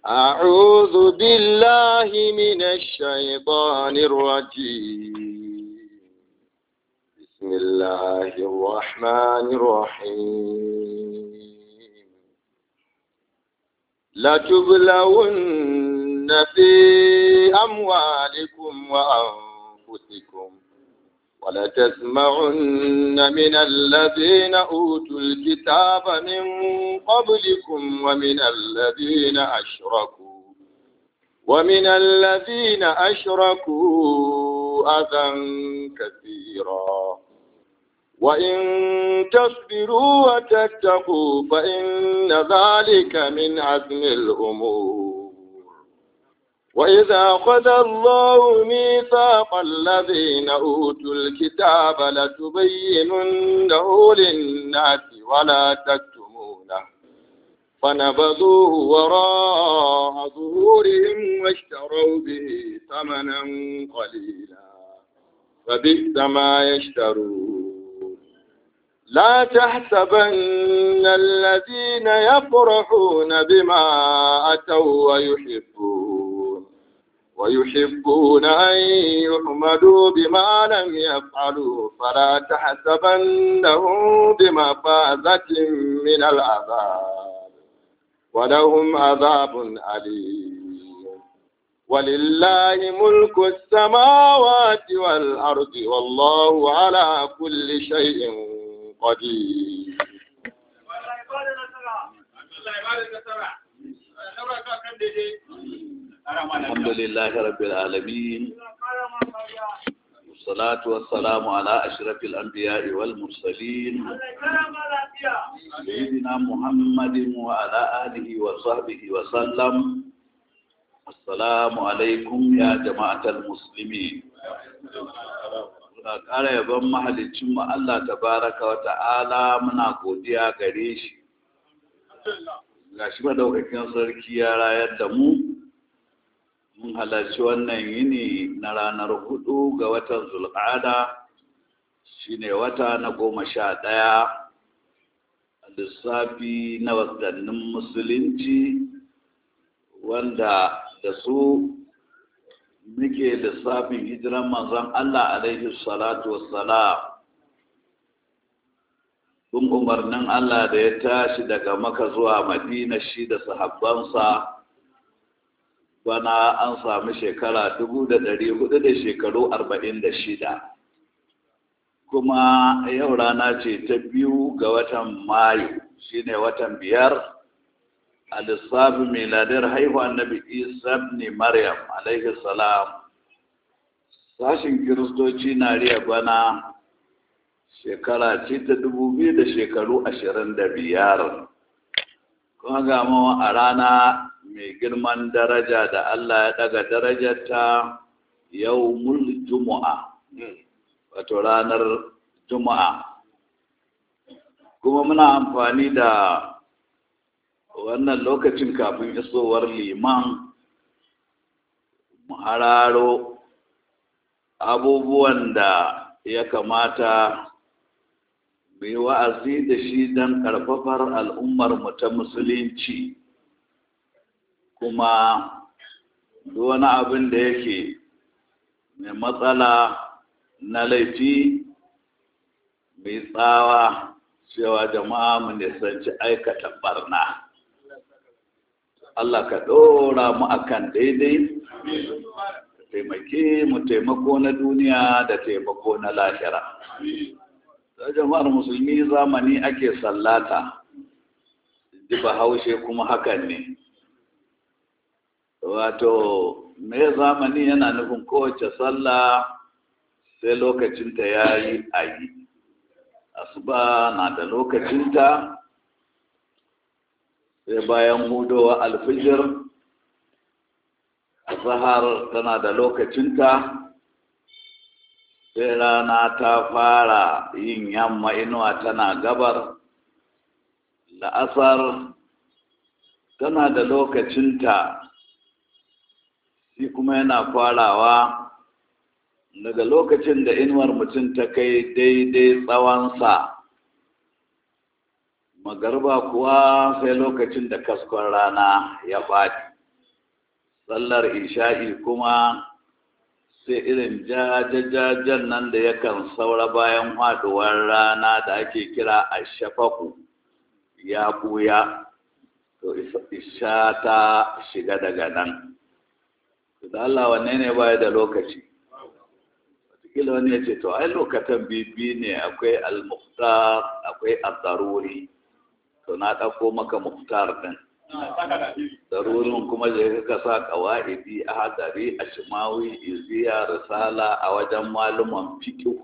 أعوذ بالله من الشيطان الرجيم بسم الله الرحمن الرحيم لتبلون في أموالكم وأنفسكم ولتسمعن من الذين أوتوا الكتاب من قبلكم ومن الذين أشركوا ومن الذين أشركوا أذى كثيرا وإن تصبروا وتتقوا فإن ذلك من عزم الأمور وإذا أخذ الله ميثاق الذين أوتوا الكتاب لتبيننه للناس ولا تكتمونه فنبذوه وراء ظهورهم واشتروا به ثمنا قليلا فبئس ما يشترون لا تحسبن الذين يفرحون بما أتوا ويحبون ويحبون أن يحمدوا بما لم يفعلوا فلا تحسبنهم بمفازة من العذاب ولهم عذاب أليم ولله ملك السماوات والأرض والله على كل شيء قدير الحمد لله رب العالمين والصلاة والسلام على أشرف الأنبياء والمرسلين سيدنا محمد وعلى آله وصحبه وسلم السلام عليكم يا جماعة المسلمين muna ƙara yabon mahalicinmu Allah tabaraka wa ta'ala muna godiya gare shi ga shi madaukakin sarki ya rayar da mu mun halarci wannan yini na ranar hudu ga watan zulƙada shine wata na goma sha ɗaya a lissafi na wasannin musulunci wanda da su muke lissafin hijiran manzon Allah alaihi salatu wassalam bin umarnin Allah da ya tashi daga maka zuwa madina shi da sahabbansa bana an sami shekara dubu da ɗari hudu da shekaru arba'in da shida kuma yau rana ce ta biyu ga watan mayu shine watan biyar a lissafin miladar haihuwa annabi isa ne maryam alaihi salam sashin kiristoci na riya bana shekara ce ta dubu biyu da shekaru ashirin da biyar kuma ga a rana mai girman daraja da allah ya daga darajarta yau mul juma'a wato ranar juma'a kuma muna amfani da wannan lokacin kafin isowar liman hararo abubuwan da ya kamata mu yi wa'azi da shi don ƙarfafar al'ummarmu ta musulunci kuma wani abin da yake mai matsala na laifi mai tsawa cewa jama'a mu nisanci aikata barna Allah ka ɗora mu akan daidai taimake mu taimako na duniya da taimako na lahira da jama'ar musulmi zamani ake sallata ji bahaushe kuma hakan ne wato me zamani yana nufin kowace sallah sai lokacinta ya yi a yi asuba na da lokacinta sai bayan hudowa alfijir zahar tana da lokacinta sai rana ta fara yin yamma inuwa tana gabar la'asar tana da lokacinta shi kuma yana farawa daga lokacin da inuwar mutum ta kai daidai tsawonsa magarba kuwa sai lokacin da kaskon rana ya faɗi sallar isha'i kuma sai irin jajajajen nan da yakan saura bayan haɗuwar rana da ake kira a shafaku ya ɓuya to isha ta shiga daga nan da Allah wanne ne baya da lokaci wataƙila wani ya ce to ai lokatan bibi ne akwai al-muhtar akwai al-daruri to na ɗauko maka muhtar ɗin darurin kuma da ka sa kawa'idi a hadari a shimawi iziya risala a wajen maluman fikihu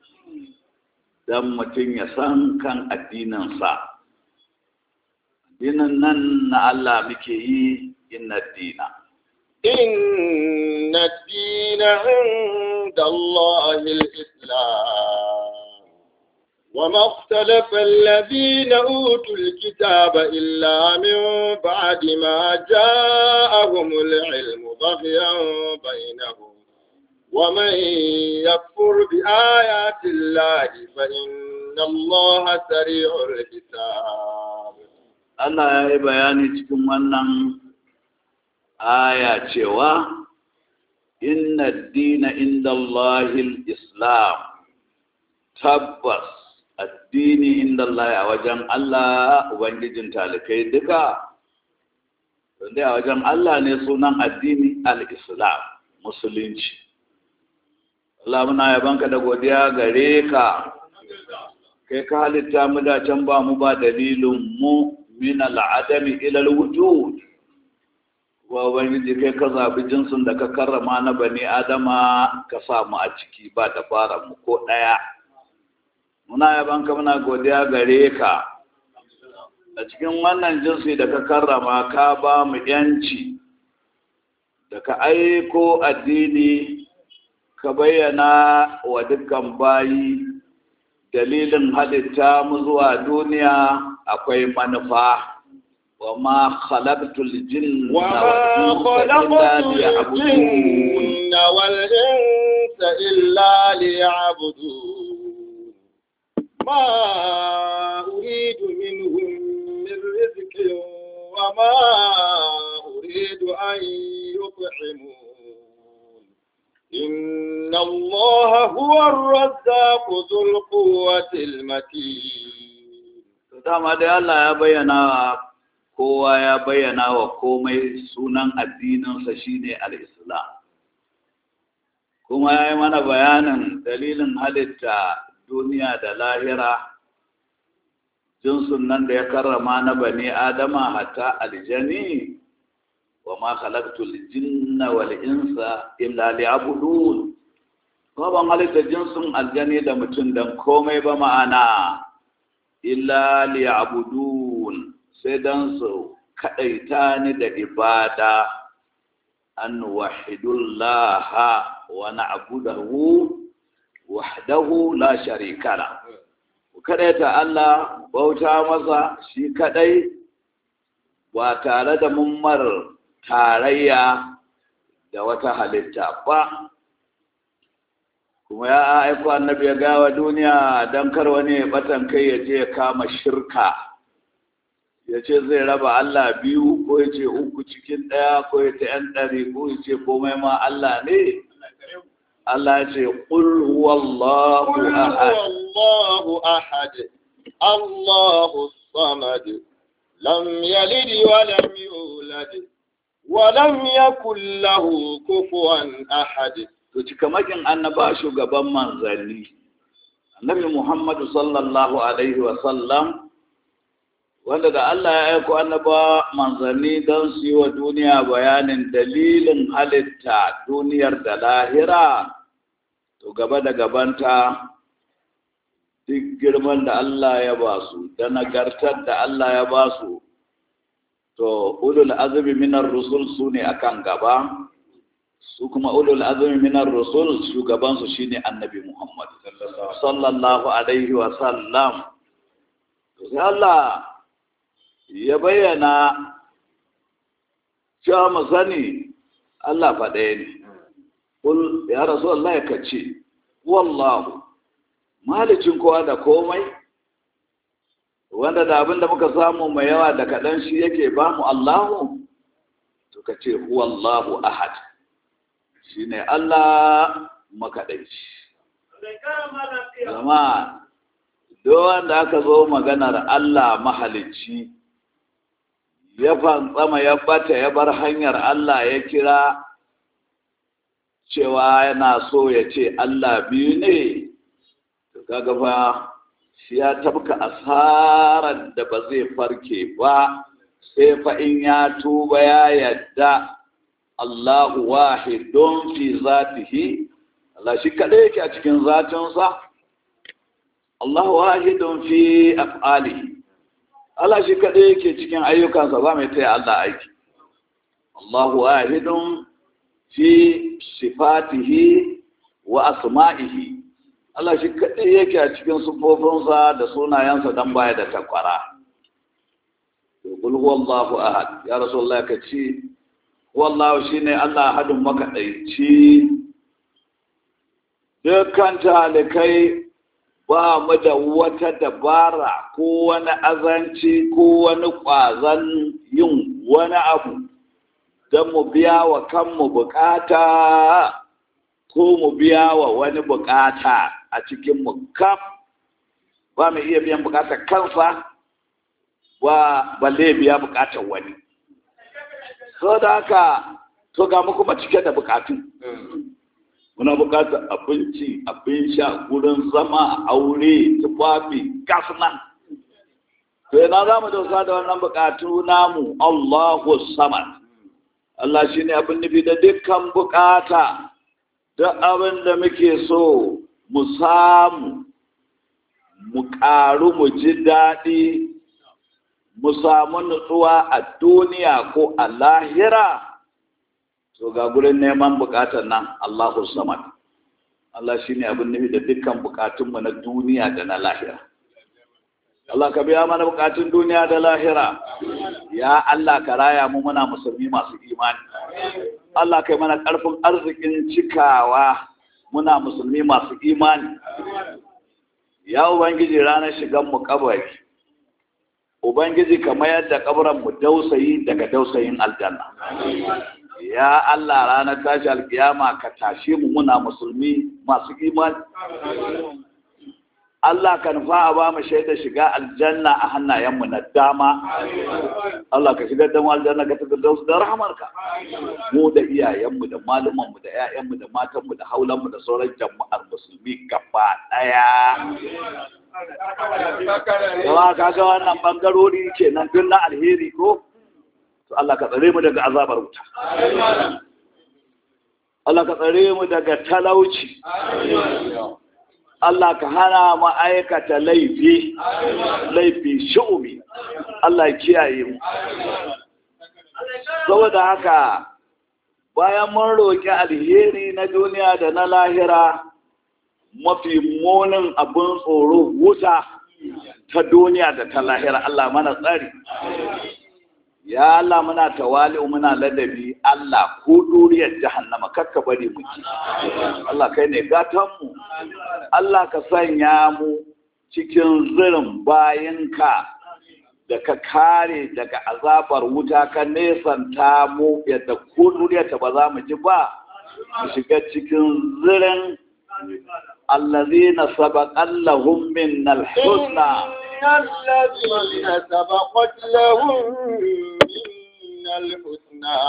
don mutum ya san kan addininsa addinin nan na Allah muke yi inna dina إن الدين عند الله الإسلام وما اختلف الذين أوتوا الكتاب إلا من بعد ما جاءهم العلم بغيا بينهم ومن يكفر بآيات الله فإن الله سريع الحساب Allah ya yi bayani cikin wannan aya cewa inna dina inda Allahil Islam tabbas addini inda Allah a wajen Allah Ubangijin talikai duka wanda a wajen Allah ne sunan addini al-Islam musulunci Allah muna yabanka da godiya gare ka kai ka halitta mu da can ba mu ba dalilin mu min al'adami ila al-wujud wa ubangiji kai ka zabi jinsin da ka karrama na bani adama ka sa mu a ciki ba da fara mu ko daya muna yaban ka muna godiya gare ka a cikin wannan jinsi da ka karrama ka ba mu yanci da ka aiko addini ka bayyana wa dukkan bayi dalilin halitta mu zuwa duniya akwai manufa wa ma khalaqtul jinna وما wal insa illa خلقت liya'budun الجن والإنس إلا ليعبدون ما أريد منهم من رزق وما أريد أن يطعمون إن الله هو الرزاق ذو القوة المتين to dama dai Allah ya bayyana kowa ya bayyana wa komai sunan addininsa shine al-Islam kuma ya yi mana bayanin dalilin halitta duniya da lahira jinsun nan da ya karrama na bani adama hatta aljani wa ma khalaqtul jinna wal insa illa liya'budun kuma ban halitta jinsin aljani da mutum dan komai ba ma'ana illa liya'budun sai dan su kadaita ni da ibada an wahidullaha wa na'budahu wahdahu la sharika la kadaita Allah bauta masa shi kadai ba tare da mummar tarayya da wata halitta ba kuma ya aiko annabi ya gawa duniya don kar wani ya batan kai ya je ya kama shirka ya ce zai raba Allah biyu ko ya ce uku cikin ɗaya ko ya ce ‘yan ɗari ko ya ce komai ma Allah ne Allah ya ce ƙul huwallahu قل ahad هو الله أحد الله الصمد لم يلد ولم يولد ولم يكن له كفوا أحد to cikamakin annaba shugaban manzanni annabi muhammadu sallallahu alaihi wasallam wanda da Allah ya aiko annaba manzanni don su yi wa duniya bayanin dalilin halitta duniyar da lahira to gaba da gabanta duk girman da Allah ya ba su da nagartar da Allah ya ba su to ulul azumi minar rusul su ne akan gaba su kuma ulul azumi minar rusul shugabansu shine annabi Muhammad sallallahu alaihi wa sallam sai Allah ya bayyana cewa mu sani Allah fa ɗaya ne kul ya rasu Allah ya kace wallahu malicin kowa da komai wanda da abin da muka samu mai yawa da kaɗan shi yake ba mu Allahu to ka ce huwallahu ahad shine Allah makaɗaici zama duk wanda aka zo maganar Allah mahalicci ya fantsama ya bata ya bar hanyar Allah ya kira cewa yana so ya ce Allah biyu ne kaga fa shi ya tabka asarar da ba zai farke ba sai fa in ya tuba ya yadda Allahu wahidun fi zatihi Allah shi kadai yake a cikin zatinsa Allahu wahidun fi af'alihi Allah shi kadai yake cikin ayyukansa ba mai taya Allah aiki Allahu wahidun fi sifatihi wa asma'ihi Allah shi kadai yake a cikin sufofinsa da sunayensa dan baya da takwara Kul huwallahu ahad ya Rasulullah ka ce wallahu shine Allah ahadun makaɗaici dukkan talikai ba mu da wata dabara ko wani azanci ko wani ƙwazon yin wani abu don mu biya wa kanmu bukata ko mu biya wa wani bukata a cikin mu kam ba mu iya biyan bukatar kansa ba balle biya bukatar wani so da haka to ga mu kuma cike da bukatu muna bukatar abinci abin sha gurin zama aure tufafi gasnan to yana za mu dauka da wannan bukatu namu Allahu samad Allah shine abin nufi da dukkan bukata duk abin da muke so mu samu mu ƙaru mu ji daɗi mu samu nutsuwa a duniya ko a lahira to ga gurin neman bukatar nan Allahu samad Allah shine abin nufi da dukkan bukatunmu na duniya da na lahira Allah ka biya mana bukatun duniya da lahira ya Allah ka raya mu muna musulmi masu imani Allah kai mana karfin arzikin cikawa muna musulmi masu imani ya ubangiji ranar shigan mu kabari ubangiji ka mayar da kabaran mu dausayi daga dausayin aljanna ya Allah ranar tashi alkiyama ka tashe mu muna musulmi masu imani Allah ka nufa a ba mu shaida shiga aljanna a hannayenmu na dama Allah ka shigar da mu aljanna ka tafi da da rahamarka mu da iyayenmu da malumanmu da 'ya'yanmu da matanmu da haulanmu da sauran jama'ar musulmi gaba daya Yawa kaga wannan bangarori kenan duk na alheri ko to Allah ka tsare mu daga azabar wuta Allah ka tsare mu daga talauci Allah ka hana mu aikata laifi laifi shu'umi Allah kiyaye mu saboda haka bayan mun roƙi alheri na duniya da na lahira mafi munin abin tsoro wuta ta duniya da ta lahira Allah mana tsari ya Allah muna tawali muna ladabi Allah ko duriyar jahannama kakka bari mu ci Allah kai ne gatan mu Allah ka sanya mu cikin zirin bayinka da ka kare daga azabar wuta ka nesanta mu yadda ko duriyar ta ba za mu ji ba mu shiga cikin zirin الذين سبق لهم من الحسنى الذين سبقت لهم من الحسنى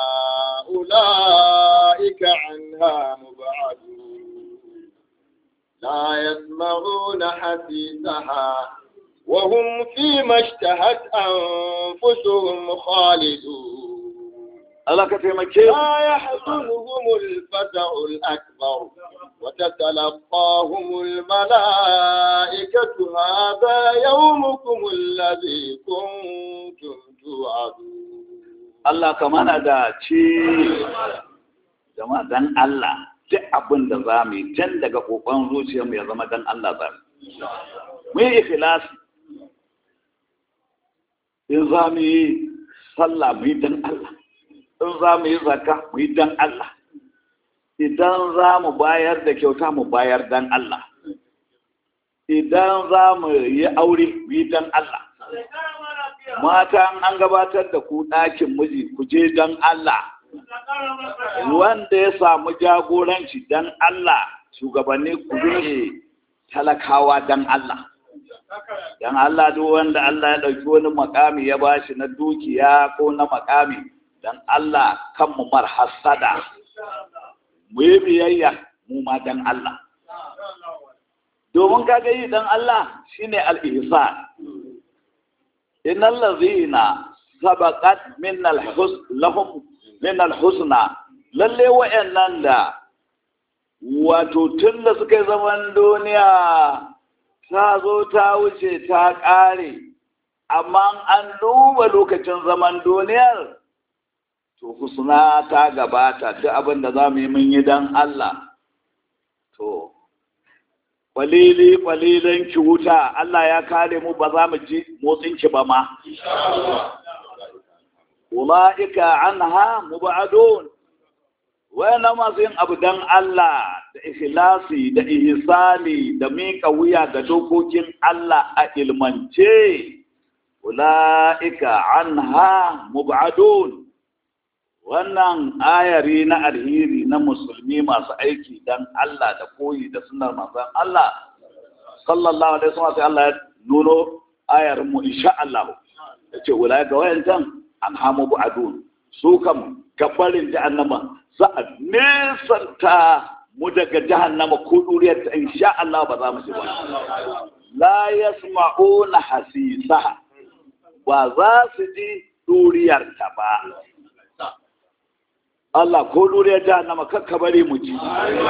أولئك عنها مبعدون لا يسمعون حسيسها وهم فيما اشتهت أنفسهم خالدون Allah ka taimake mu لا يحزنهم الفزع الأكبر وتتلقاهم الملائكة هذا يومكم الذي كنتم توعدون Allah ka mana da ci jama'a dan Allah duk abin da za mu yi tun daga kokon zuciyarmu ya zama dan Allah za mu yi ikhlasi in za mu yi sallah mu yi dan Allah in za mu yi zakka mu yi dan Allah idan za mu bayar da kyauta mu bayar dan Allah idan za mu yi aure mu yi dan Allah mata an gabatar da ku ɗakin miji ku je don Allah wanda ya samu jagoranci don Allah shugabanni ku rike talakawa don Allah don Allah duk wanda Allah ya ɗauki wani makami ya bashi na dukiya ko na makami don Allah kan mu mar hasada mu yi biyayya mu ma don Allah domin kaga yi don Allah shine al-ihsan innal ladzina sabaqat min al-hus lahum min al-husna lalle wa'annan da wato tun da suka yi zaman duniya ta zo ta wuce ta ƙare amma an duba lokacin zaman duniyar to husna ta gabata duk abin da za mu yi mun yi don Allah to kwalili kwalilan ki wuta Allah ya kare mu ba za mu ji motsin ki ba ma ulaika anha mubadun wayannan masu yin abu dan Allah da ikhlasi da ihsani da miƙa wuya ga dokokin Allah a ilmance ulaika anha mubadun wannan ayari na alheri na musulmi masu aiki dan Allah da koyi da sunar manzon Allah sallallahu alaihi wasallam sai Allah ya nuno ayar mu insha Allah yace ulaika wayantan anhamu bu'adun su kam gabarin jahannama za a nesanta mu daga jahannama ko duriyar ta insha Allah ba za mu ci ba la yasma'una hasisa ba za su ji duriyar ta ba Allah ko duriyar jahannama kakka bari mu ji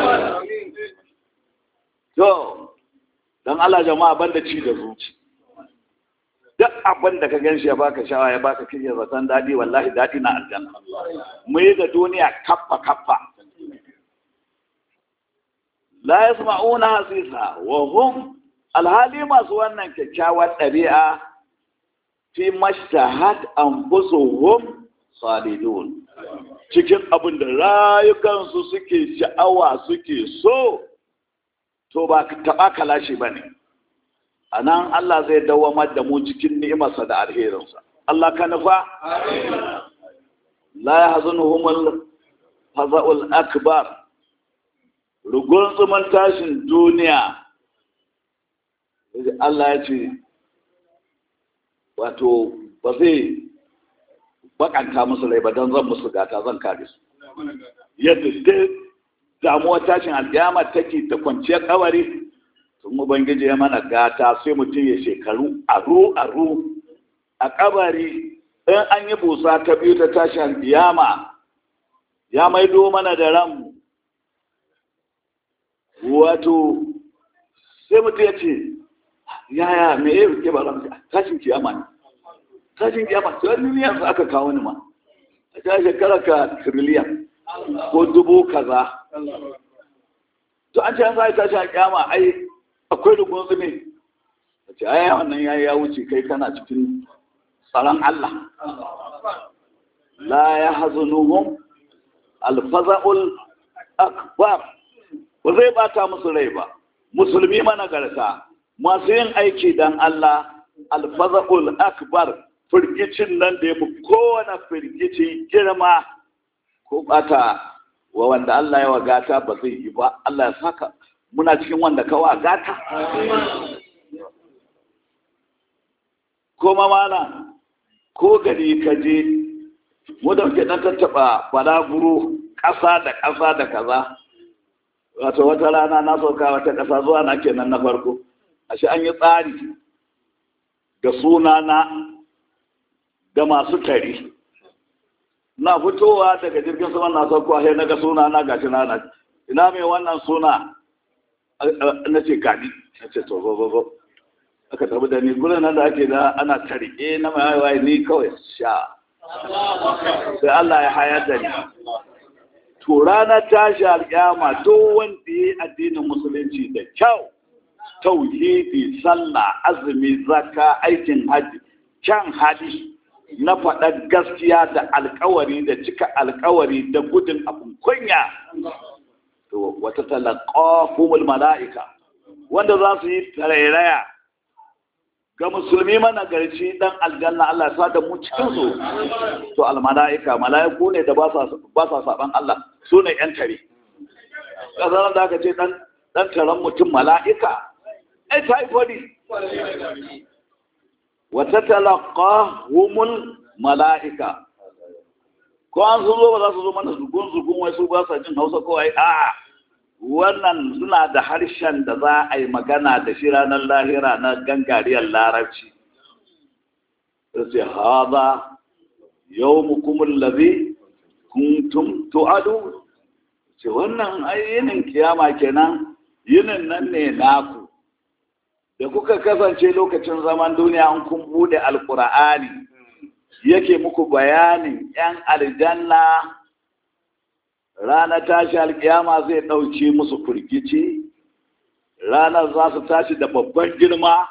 to dan Allah jama'a banda ci da zuci duk abin da ka gan shi ya baka shawa ya baka kirya zaton daɗi wallahi daɗi na aljanna mu yi da duniya kappa kappa la yasma'una hasisa wa hum alhali masu wannan kyakkyawar ɗabi'a fi mashtahat anfusuhum salidun cikin abin da rayukansu suke sha'awa suke so to ba taɓa kalashi ba ne a nan Allah zai dawamar da mu cikin ni'imarsa da alherinsa. Allah ka nufa? La ya hazinu humul haza'ul akbar rugun tsuman tashin duniya Allah ya ce wato ba zai bakanta musu rai ba don zan musu gata zan kare su yadda dai damuwar tashin alkiyama take ta kwanciyar kawari sun ubangiji ya mana gata sai mutum ya shekaru aru aru a kabari in an yi busa ta biyu ta tashin biyama ya maido mana da ranmu wato sai mutum ya ce yaya me ya rike ba ranmu tashin kiyama ne tashin kiyama sai wani yanzu aka kawo ni ma a ta shekara ka tiriliyan ko dubu kaza to an ce an sa tashin kiyama ai akwai rugun zume a ce ai wannan ya ya wuce kai kana cikin tsaron Allah la ya hazunuhum alfaza'ul akbar ba zai bata musu rai ba musulmi managarta masu yin aiki dan Allah alfaza'ul akbar firgicin nan da ya fi kowane firgici girma ko bata wa wanda Allah ya wagata ba zai yi ba Allah ya saka muna cikin wanda kawa gata kuma mana ko gari ka je mu da muke dan tattaba balaguro ƙasa da ƙasa da kaza wato wata rana na sauka wata ƙasa zuwa na kenan na farko ashe an yi tsari da sunana da masu tari na fitowa daga jirgin sama na sauko sai na ga sunana ga tunana ina mai wannan suna na ce gani na ce to zo zo zo aka tabi da ni gurin nan da ake da ana tarike na mai waye ni kawai sha sai Allah ya hayar da ni to ranar tashi alƙiyama to wanda ya addinin musulunci da kyau tauhidi sallah azumi zakka aikin haji kyan hali na faɗar gaskiya da alkawari da cika alkawari da gudun abin kunya to wata talaqahumul mala'ika wanda za su yi tarairaya ga musulmi mana garci dan aljanna Allah ya sa da mu cikin su to al malaika malaiku ne da ba sa ba sa saban Allah su ne yan tare kazaran da aka ce dan dan taron mutum malaika ai typhoid wa tatalaqahumul malaika ko an sun zo ba za su zo mana zugun zugun wai su ba sa jin Hausa ko ai a'a wannan suna da harshen da za a yi magana da shi ranar lahira na gangariyar larabci da ce haza yau mukumin labi kuntum tu'adu ce wannan yinin kiyama kenan yinin nan ne naku da kuka kasance lokacin zaman duniya an kun bude alkur'ani yake muku bayanin 'yan aljanna ranar tashi alkiyama zai ɗauke musu firgici ranar za su tashi da babban girma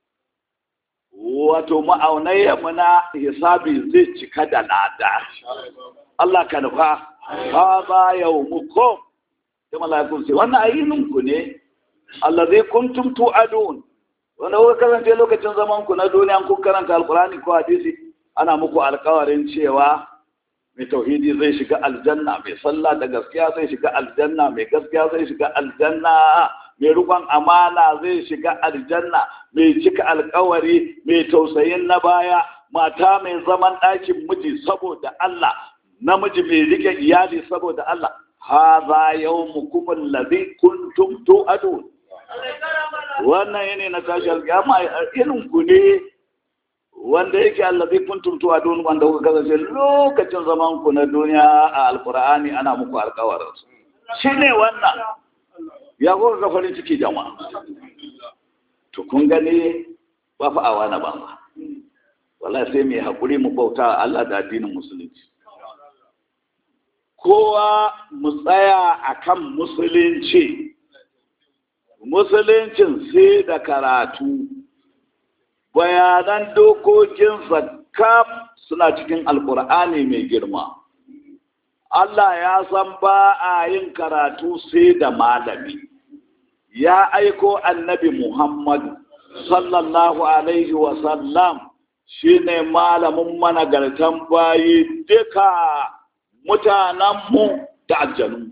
wato ma'aunayyanmu na hisabi zai cika da lada Allah ka nufa ha ba yau muku da malakun sai wannan ayininku ne Allah zai kuntum tu'adun wanda kuka kasance lokacin zaman ku na duniya kun karanta alkurani ko hadisi ana muku alkawarin cewa mai tauhidi zai shiga aljanna mai sallah da gaskiya zai shiga aljanna mai gaskiya zai shiga aljanna mai rukon amana zai shiga aljanna mai cika alkawari mai tausayin na baya mata mai zaman ɗakin miji saboda Allah namiji mai rike iyali saboda Allah hadha yawmukum alladhi kuntum tu'adun wannan yene na tashi alƙiyama irin ku ne wanda yake allazi kuntum tu'adun wanda kuka kasance lokacin zaman ku na duniya a alqur'ani ana muku alƙawarin shine wannan ya kuka ga farin ciki jama'a to kun gani ba fa awa na ba wallahi sai mai hakuri mu bauta Allah da addinin musulunci kowa mu tsaya akan musulunci musuluncin sai da karatu bayanan dokokin zakka suna cikin alkur'ani mai girma Allah ya san ba a yin karatu sai da malami ya aiko annabi Muhammadu sallallahu alaihi wasallam shi ne malamin managartan bayi duka mutanenmu da aljanu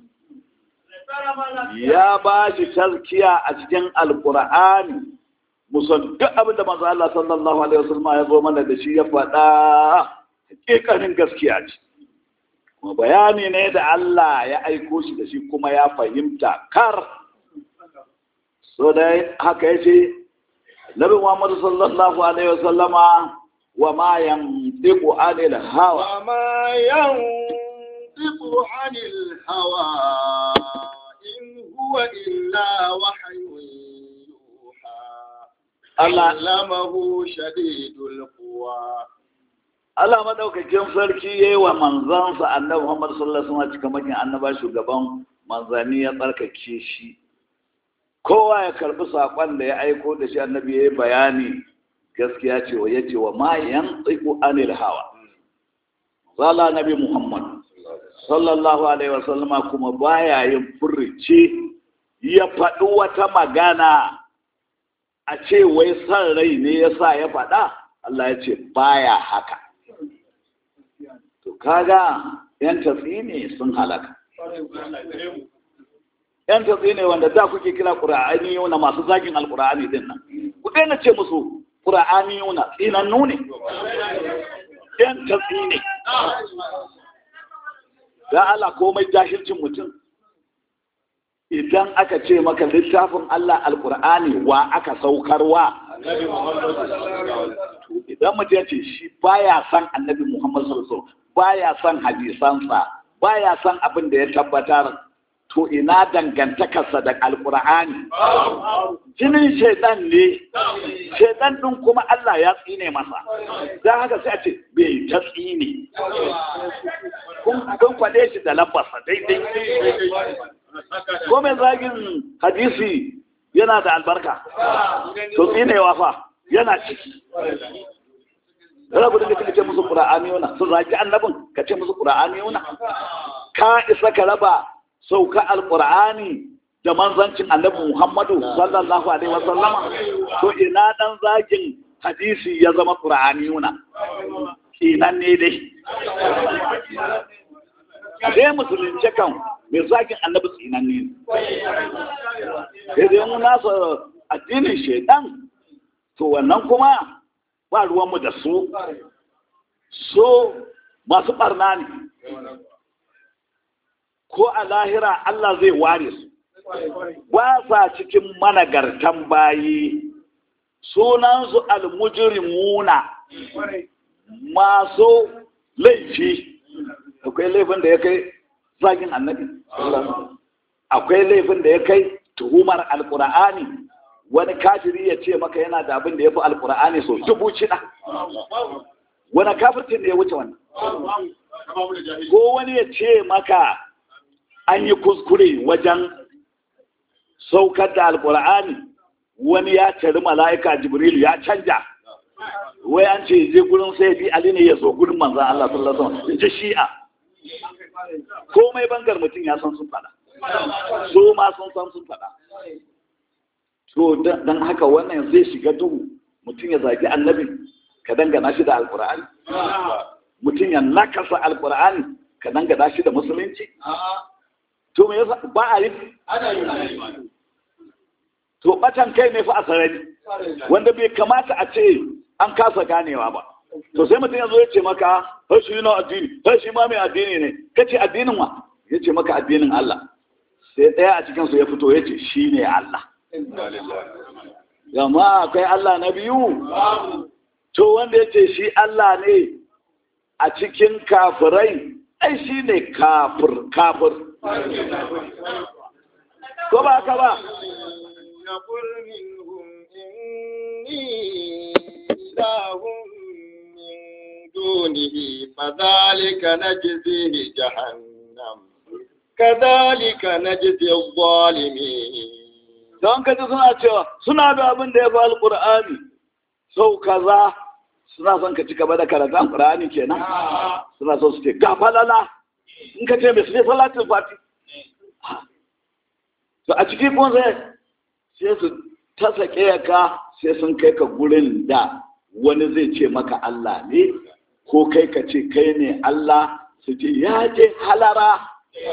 ya ba shi tazkiya a cikin alkur'ani musan duk abin da manzo Allah sallallahu alaihi wasallam ya zo mana da shi ya faɗa hakikanin gaskiya ce kuma bayani ne da Allah ya aiko shi da shi kuma ya fahimta kar so dai haka yace Nabi Muhammad sallallahu alaihi wasallama wa ma yantiqu anil hawa wa ma yantiqu anil hawa in huwa illa wahyun Allah allamahu shadidul quwa Allah madaukakin sarki yayi wa manzansa Annabi Muhammad sallallahu alaihi wasallam cikamakin annaba shugaban manzani ya tsarkake shi kowa ya karbi sakon da ya aiko da shi annabi yayi bayani gaskiya ce wa yace wa ma yantiqu anil hawa zalla nabi Muhammad sallallahu alaihi wasallama kuma baya yin furrici ya faɗi wata magana a ce wai san rai ne ya sa ya faɗa Allah ya ce baya haka to kaga yan tafi ne sun halaka yan tafi ne wanda da kuke kira ƙura'ani yuna masu zagin alƙura'ani din nan ku daina ce musu ƙura'ani yuna tsinannu ne yan tafi ne da Allah komai jahilcin mutum idan aka ce maka littafin Allah alkur'ani wa aka saukarwa idan mutum ya ce shi baya son annabi Muhammad sallallahu baya son hadisansa baya son abin da ya tabbatar to ina dangantakarsa da alkur'ani jinin shaidan ne shaidan din kuma Allah ya tsine masa don haka sai a ce bai ta tsine kun kwade shi da lambarsa daidai ko mai zagin hadisi yana da albarka to tsinewa fa yana ciki rabu da ka ce musu qur'ani yana sun zagi annabin ka ce musu qur'ani yana ka isa ka raba sauka alqur'ani da manzancin annabi Muhammadu sallallahu alaihi wasallama to ina dan zagin hadisi ya zama ƙura'aniyuna kinan ne dai sai musulunci kan mai zagin annabi tsinan ne sai dai mu nasa addinin shaidan to wannan kuma ba ruwanmu da su so masu barna ne ko a lahira Allah zai ware su ba sa cikin managartan bayi sunansu almujrimuna masu laifi akwai laifin da ya kai zagin annabi akwai laifin da ya kai tuhumar alkur'ani wani kafiri ya ce maka yana da abin da ya fi alkur'ani so dubu shida wani kafirtin da ya wuce wannan ko wani ya ce maka an yi kuskure wajen saukar da alkur'ani wani ya cari mala'ika jibrilu ya canja wai an ce je gurin sai bi ali ne ya zo gurin manzan Allah sallallahu alaihi wasallam ji shi'a komai bangar mutum ya san sun fada su ma sun san sun fada to dan haka wannan zai shiga duhu mutum ya zagi annabi ka dangana shi da alkur'ani mutum ya nakasa alkur'ani ka dangana shi da musulunci to me yasa ba a yi to batan kai ne fa a sarari wanda bai kamata a ce an kasa ganewa ba to sai mutum ya zo ya ce maka har shi na addini har shi ma mai addini ne ka ce addinin wa ya ce maka addinin Allah sai ɗaya a cikinsu ya fito ya ce shi ne Allah yamma akwai Allah na biyu to wanda ya ce shi Allah ne a cikin kafirai ai shi ne kafir kafir ko ba ka ba يقول منهم إني إله من دونه فذلك نجزيه جهنم كذلك نجزي الظالمين don ka ji suna cewa suna da abin da ya fi alƙur'ani sau kaza suna son ka ci gaba da karatun alƙur'ani kenan suna so su ce ga falala in ka ce mai su ne salatin fati to a ciki kun sai sai su ta sake ka sai sun kai ka gurin da wani zai ce maka Allah ne ko kai ka ce kai ne Allah su ce ya je halara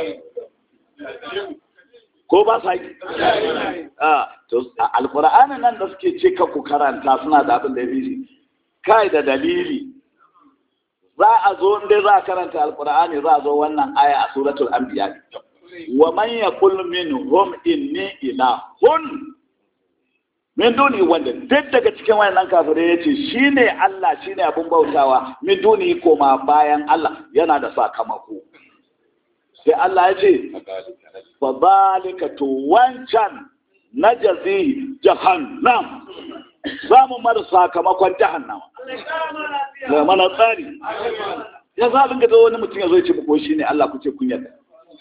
ko ba sa yi alkur'ani nan da suke ce ka ku karanta suna da abin da ya fi kai da dalili za a zo inda za a karanta alkur'ani za a zo wannan aya a suratul anbiya wa man yaqul minhum inni ilahun min duni wanda duk daga cikin wayannan kafirai yace shine Allah shine abin bautawa min duni koma bayan Allah yana da sakamako sai Allah ya ce fa zalika to wancan najazi jahannam za mu mara sakamakon jahannama da mana tsari ya za dinga zo wani mutum ya zo ya ce muku shi ne Allah ku ce kun yadda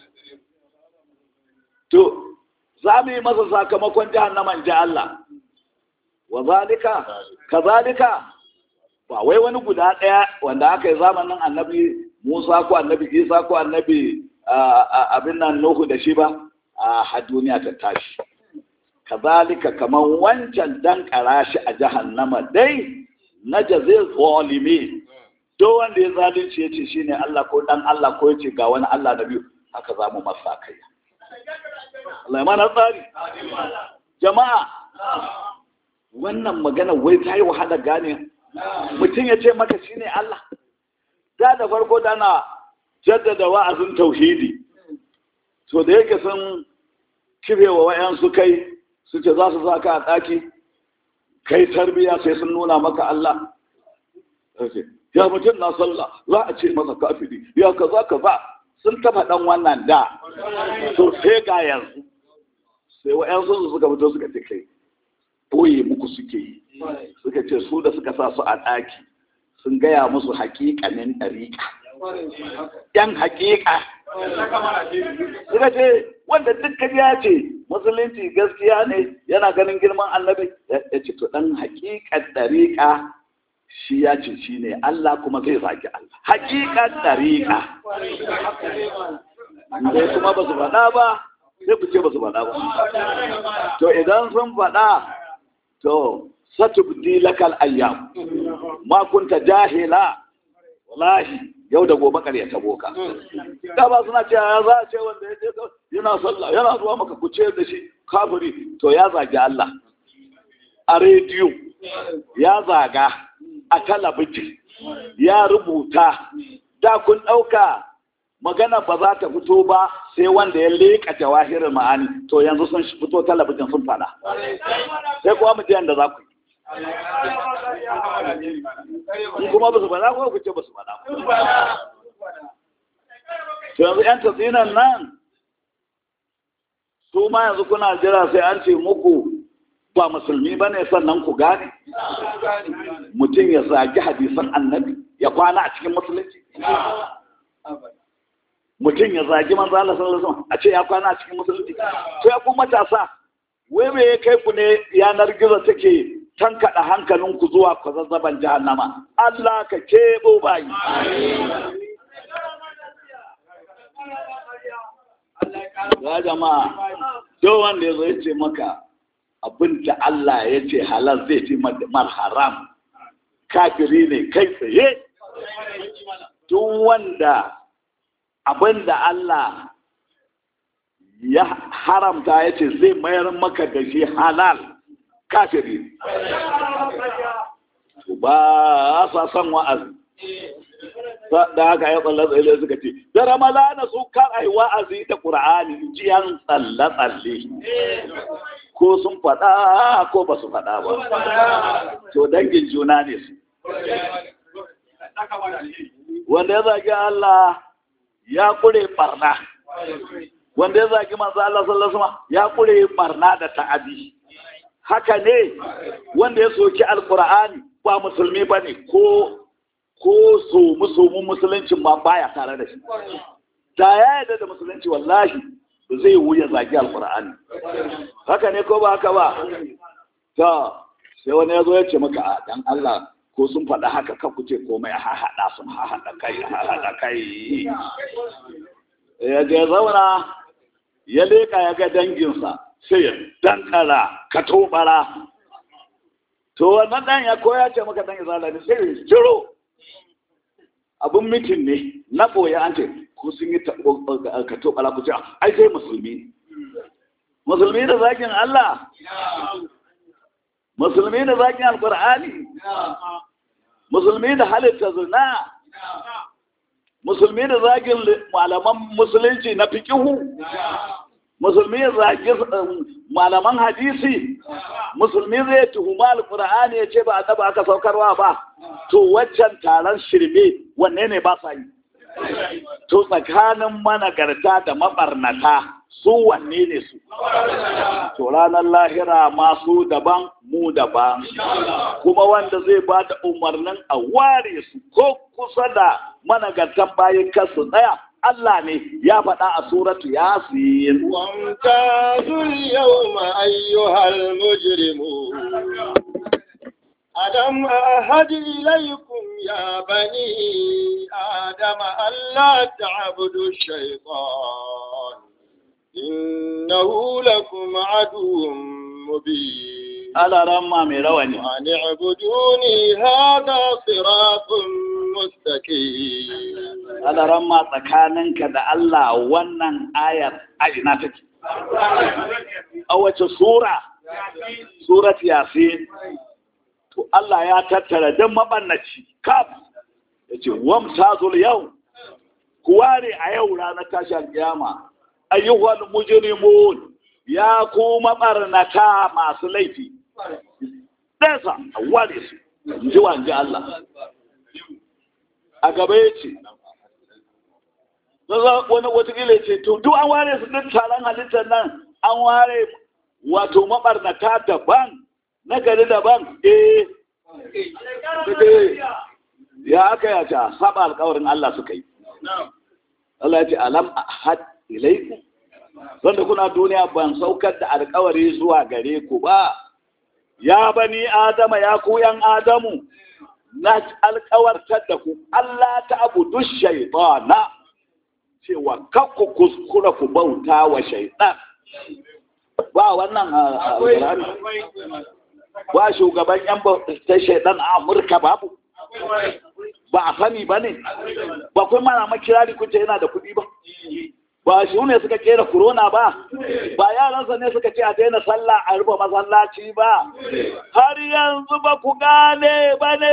to za mu yi masa sakamakon jahannaman ji Allah wa zalika kazalika ba wai wani guda ɗaya wanda aka yi zamanin annabi Musa ko annabi Isa ko annabi abin nan Nuhu da shi ba a duniya ta tashi kazalika kamar wancan dan shi a jahannama dai na jazil zalimi to wanda ya zalunci ya ce shine Allah ko dan Allah ko ya ce ga wani Allah na biyu haka za mu masa kai Allah ya mana tsari jama'a wannan magana wai ta yi wahala gane mutum ya ce maka shine Allah da da farko dana jaddada wa'azin tauhidi to da yake sun kirewa wa'yansu kai su ce za su sa ka a ɗaki kai tarbiya sai sun nuna maka Allah ya mutum na sallah za a ce masa kafiri ya kaza kaza sun taba ɗan wannan da to sai ga yanzu sai wa'yansu su suka fito suka ce kai boye muku suke yi suka ce su da suka sa su a ɗaki sun gaya musu haƙiƙanin ɗariƙa yan haƙiƙa suka ce wanda dukkan ya ce musulunci gaskiya ne yana ganin girman annabi ya ce to ɗan haƙiƙan ɗariƙa shi ya ce shi ne Allah kuma zai zaki Allah haƙiƙan ɗariƙa sai kuma ba su faɗa ba sai ku ce ba su faɗa ba to idan sun faɗa to satubdi lakal ayyam ma kunta jahila wallahi yau da gobe ƙarya ta boka da ba suna cewa ya za a ce wanda ya je yana sallah yana zuwa maka ku ce da shi kafiri to ya zagi Allah a rediyo ya zaga a talabijin ya rubuta da kun ɗauka magana ba za ta fito ba sai wanda ya leƙa jawahirin ma'ani to yanzu sun fito talabijin sun fada sai kuwa mu da za ku yi kuma ba su fada ko ku ce ba su fada to yanzu yan tatsinan nan su ma yanzu kuna jira sai an ce muku ba musulmi ba ne sannan ku gane mutum ya zagi hadisan annabi ya kwana a cikin musulunci mutum ya zagi manzo Allah sallallahu alaihi wasallam a ce ya kwana a cikin musulunci to ya ku matasa wai me ya kai ku ne yanar gizo take tankaɗa hankalinku zuwa kwazazzaban jahannama Allah ka keɓo bayi ya jama'a duk wanda ya zo ya ce maka abin da Allah ya ce halal zai fi mar haram kafiri ne kai tsaye duk wanda abin da Allah ya haramta ya ce zai mayar maka da shi halal kafiri ba sa son wa'azi da haka ya tsalle tsalle suka ce da ramalana su kan ai wa'azi da qur'ani jiyan tsalle tsalle ko sun faɗa ko ba su faɗa ba to dangin juna ne su wanda ya zagi Allah ya kure barna wanda ya zagi manzo Allah sallallahu alaihi wasallam ya kure barna da ta'adi haka ne wanda ya soki alqur'ani ba musulmi bane ko ko so musulmin musuluncin ma baya tare da shi da ya yarda da musulunci wallahi zai wuya zagi alqur'ani haka ne ko ba haka ba to sai wani ya zo ya ce maka a dan Allah ko sun faɗa haka kan ku ce komai a haɗa sun haɗa kai a haɗa kai ya ga zauna ya leka ya ga danginsa sai ya dankara ka tobara to wannan dan ya koya ce maka dan izala ne sai ya jiro abun mitin ne na boye an ce ko sun yi ka tobara ku ce ai sai musulmi musulmi da zakin Allah musulmi da zakin alqur'ani musulmi da halitta zina musulmi da zagin malaman musulunci na fikihu musulmi ya zagi malaman hadisi musulmi zai tuhuma alkur'ani ya ce ba a aka saukarwa ba to waccan taron shirme wanne ne ba sa yi to tsakanin managarta da mabarnata su wanne ne su to ranar lahira masu daban mu daban kuma wanda zai ba da umarnin a ware su ko kusa da managartan bayan kasu tsaya Allah ne ya faɗa a suratu yasin wamtazul yawma ayyuhal mujrimun ألم أهد إليكم يا بني آدم ألا تعبدوا الشيطان إنه لكم عدو مبين ألا رمى مرواني وأن اعبدوني هذا صراط مستقيم ألا رمى تكاننك دا الله ونن آية أي ناتك أول سورة سورة ياسين to Allah ya tattara don mabannaci kaf ya ce wamtazul yau ku ware a yau ranar tashar kiyama ayyuhal mujrimun ya ku mabarnata masu laifi ɗansa a ware su in ji wanji Allah a gaba ya ce wani watakila ce to duk an ware su duk taron halittar nan an ware wato mabarnata daban na gari daban eh ya aka ya ta saba alkawarin Allah suka yi Allah ya ce alam ahad ilaiku wanda kuna duniya ban saukar da alkawari zuwa gare ku ba ya bani adama ya ku yan adamu na alkawartar da ku Allah ta abudu shaytana cewa kakku kuskura ku bauta wa shaytan ba wannan alkurani ba shugaban yan ta shaidan a amurka babu ba a sani ba ne ba kun mana makirari kuce yana da kuɗi ba ba shi ne suka kera corona ba ba yaransa ne suka ce a daina sallah a rufe masallaci ba har yanzu ba ku gane ba ne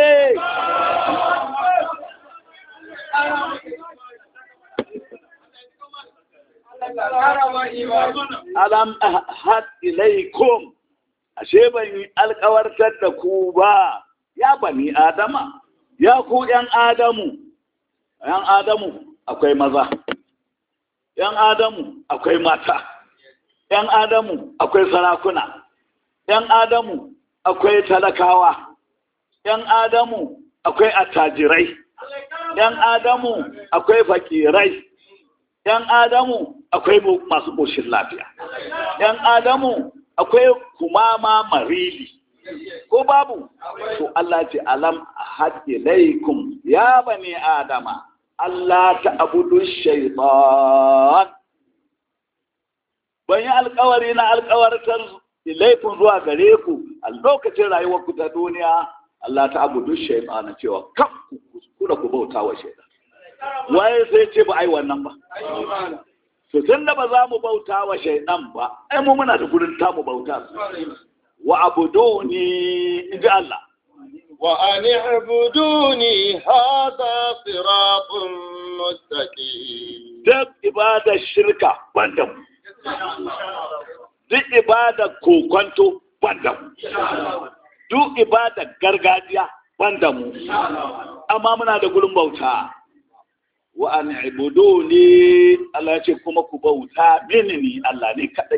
alam ahad ilaikum ashe ban yi alkawartar da ku ba ya bani adama ya ku yan adamu yan adamu akwai maza yan adamu akwai mata yan adamu akwai sarakuna yan adamu akwai talakawa yan adamu akwai attajirai yan adamu akwai fakirai yan adamu akwai masu ƙoshin lafiya yan adamu akwai kumama marili ko babu to Allah ce alam haɗe laikum ya bani adama Allah ta abudu shaitan ban yi alkawari na alkawartar laifin zuwa gare ku a lokacin rayuwar ku ta duniya Allah ta abudu shaitan cewa kan ku da ku bauta wa shaitan waye sai ce ba ai wannan ba to tun da ba za mu bauta wa shaidan ba ai mu muna da gurin ta mu bauta wa abuduni inji Allah wa an ibuduni hada siratun mustaqim duk ibadar shirka banda mu duk ibadar kokonto banda mu duk ibadar gargajiya banda mu amma muna da gurin bauta wa an ibuduni Allah ce kuma ku bauta mini ni Allah ne kadai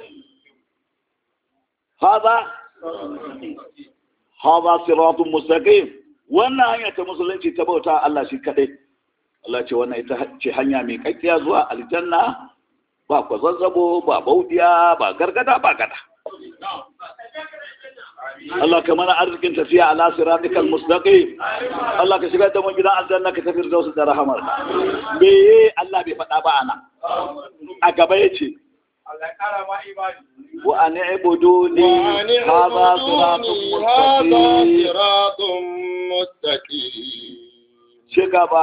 hada hada siratun mustaqim wannan hanya ta musulunci ta bauta Allah shi kadai Allah ce wannan ita ce hanya mai kakkiya zuwa aljanna ba ku zazzabo ba baudiya ba gargada ba gada Allah ka mana arzikin tafiya ala siratikal mustaqim Allah ka shigar da mu gidan aljanna ka tafi da wasu da rahamar me Allah bai faɗa ba ana a gaba yace Allah kara ma imani wa an ibuduni hadha siratun siratun mustaqim shigaba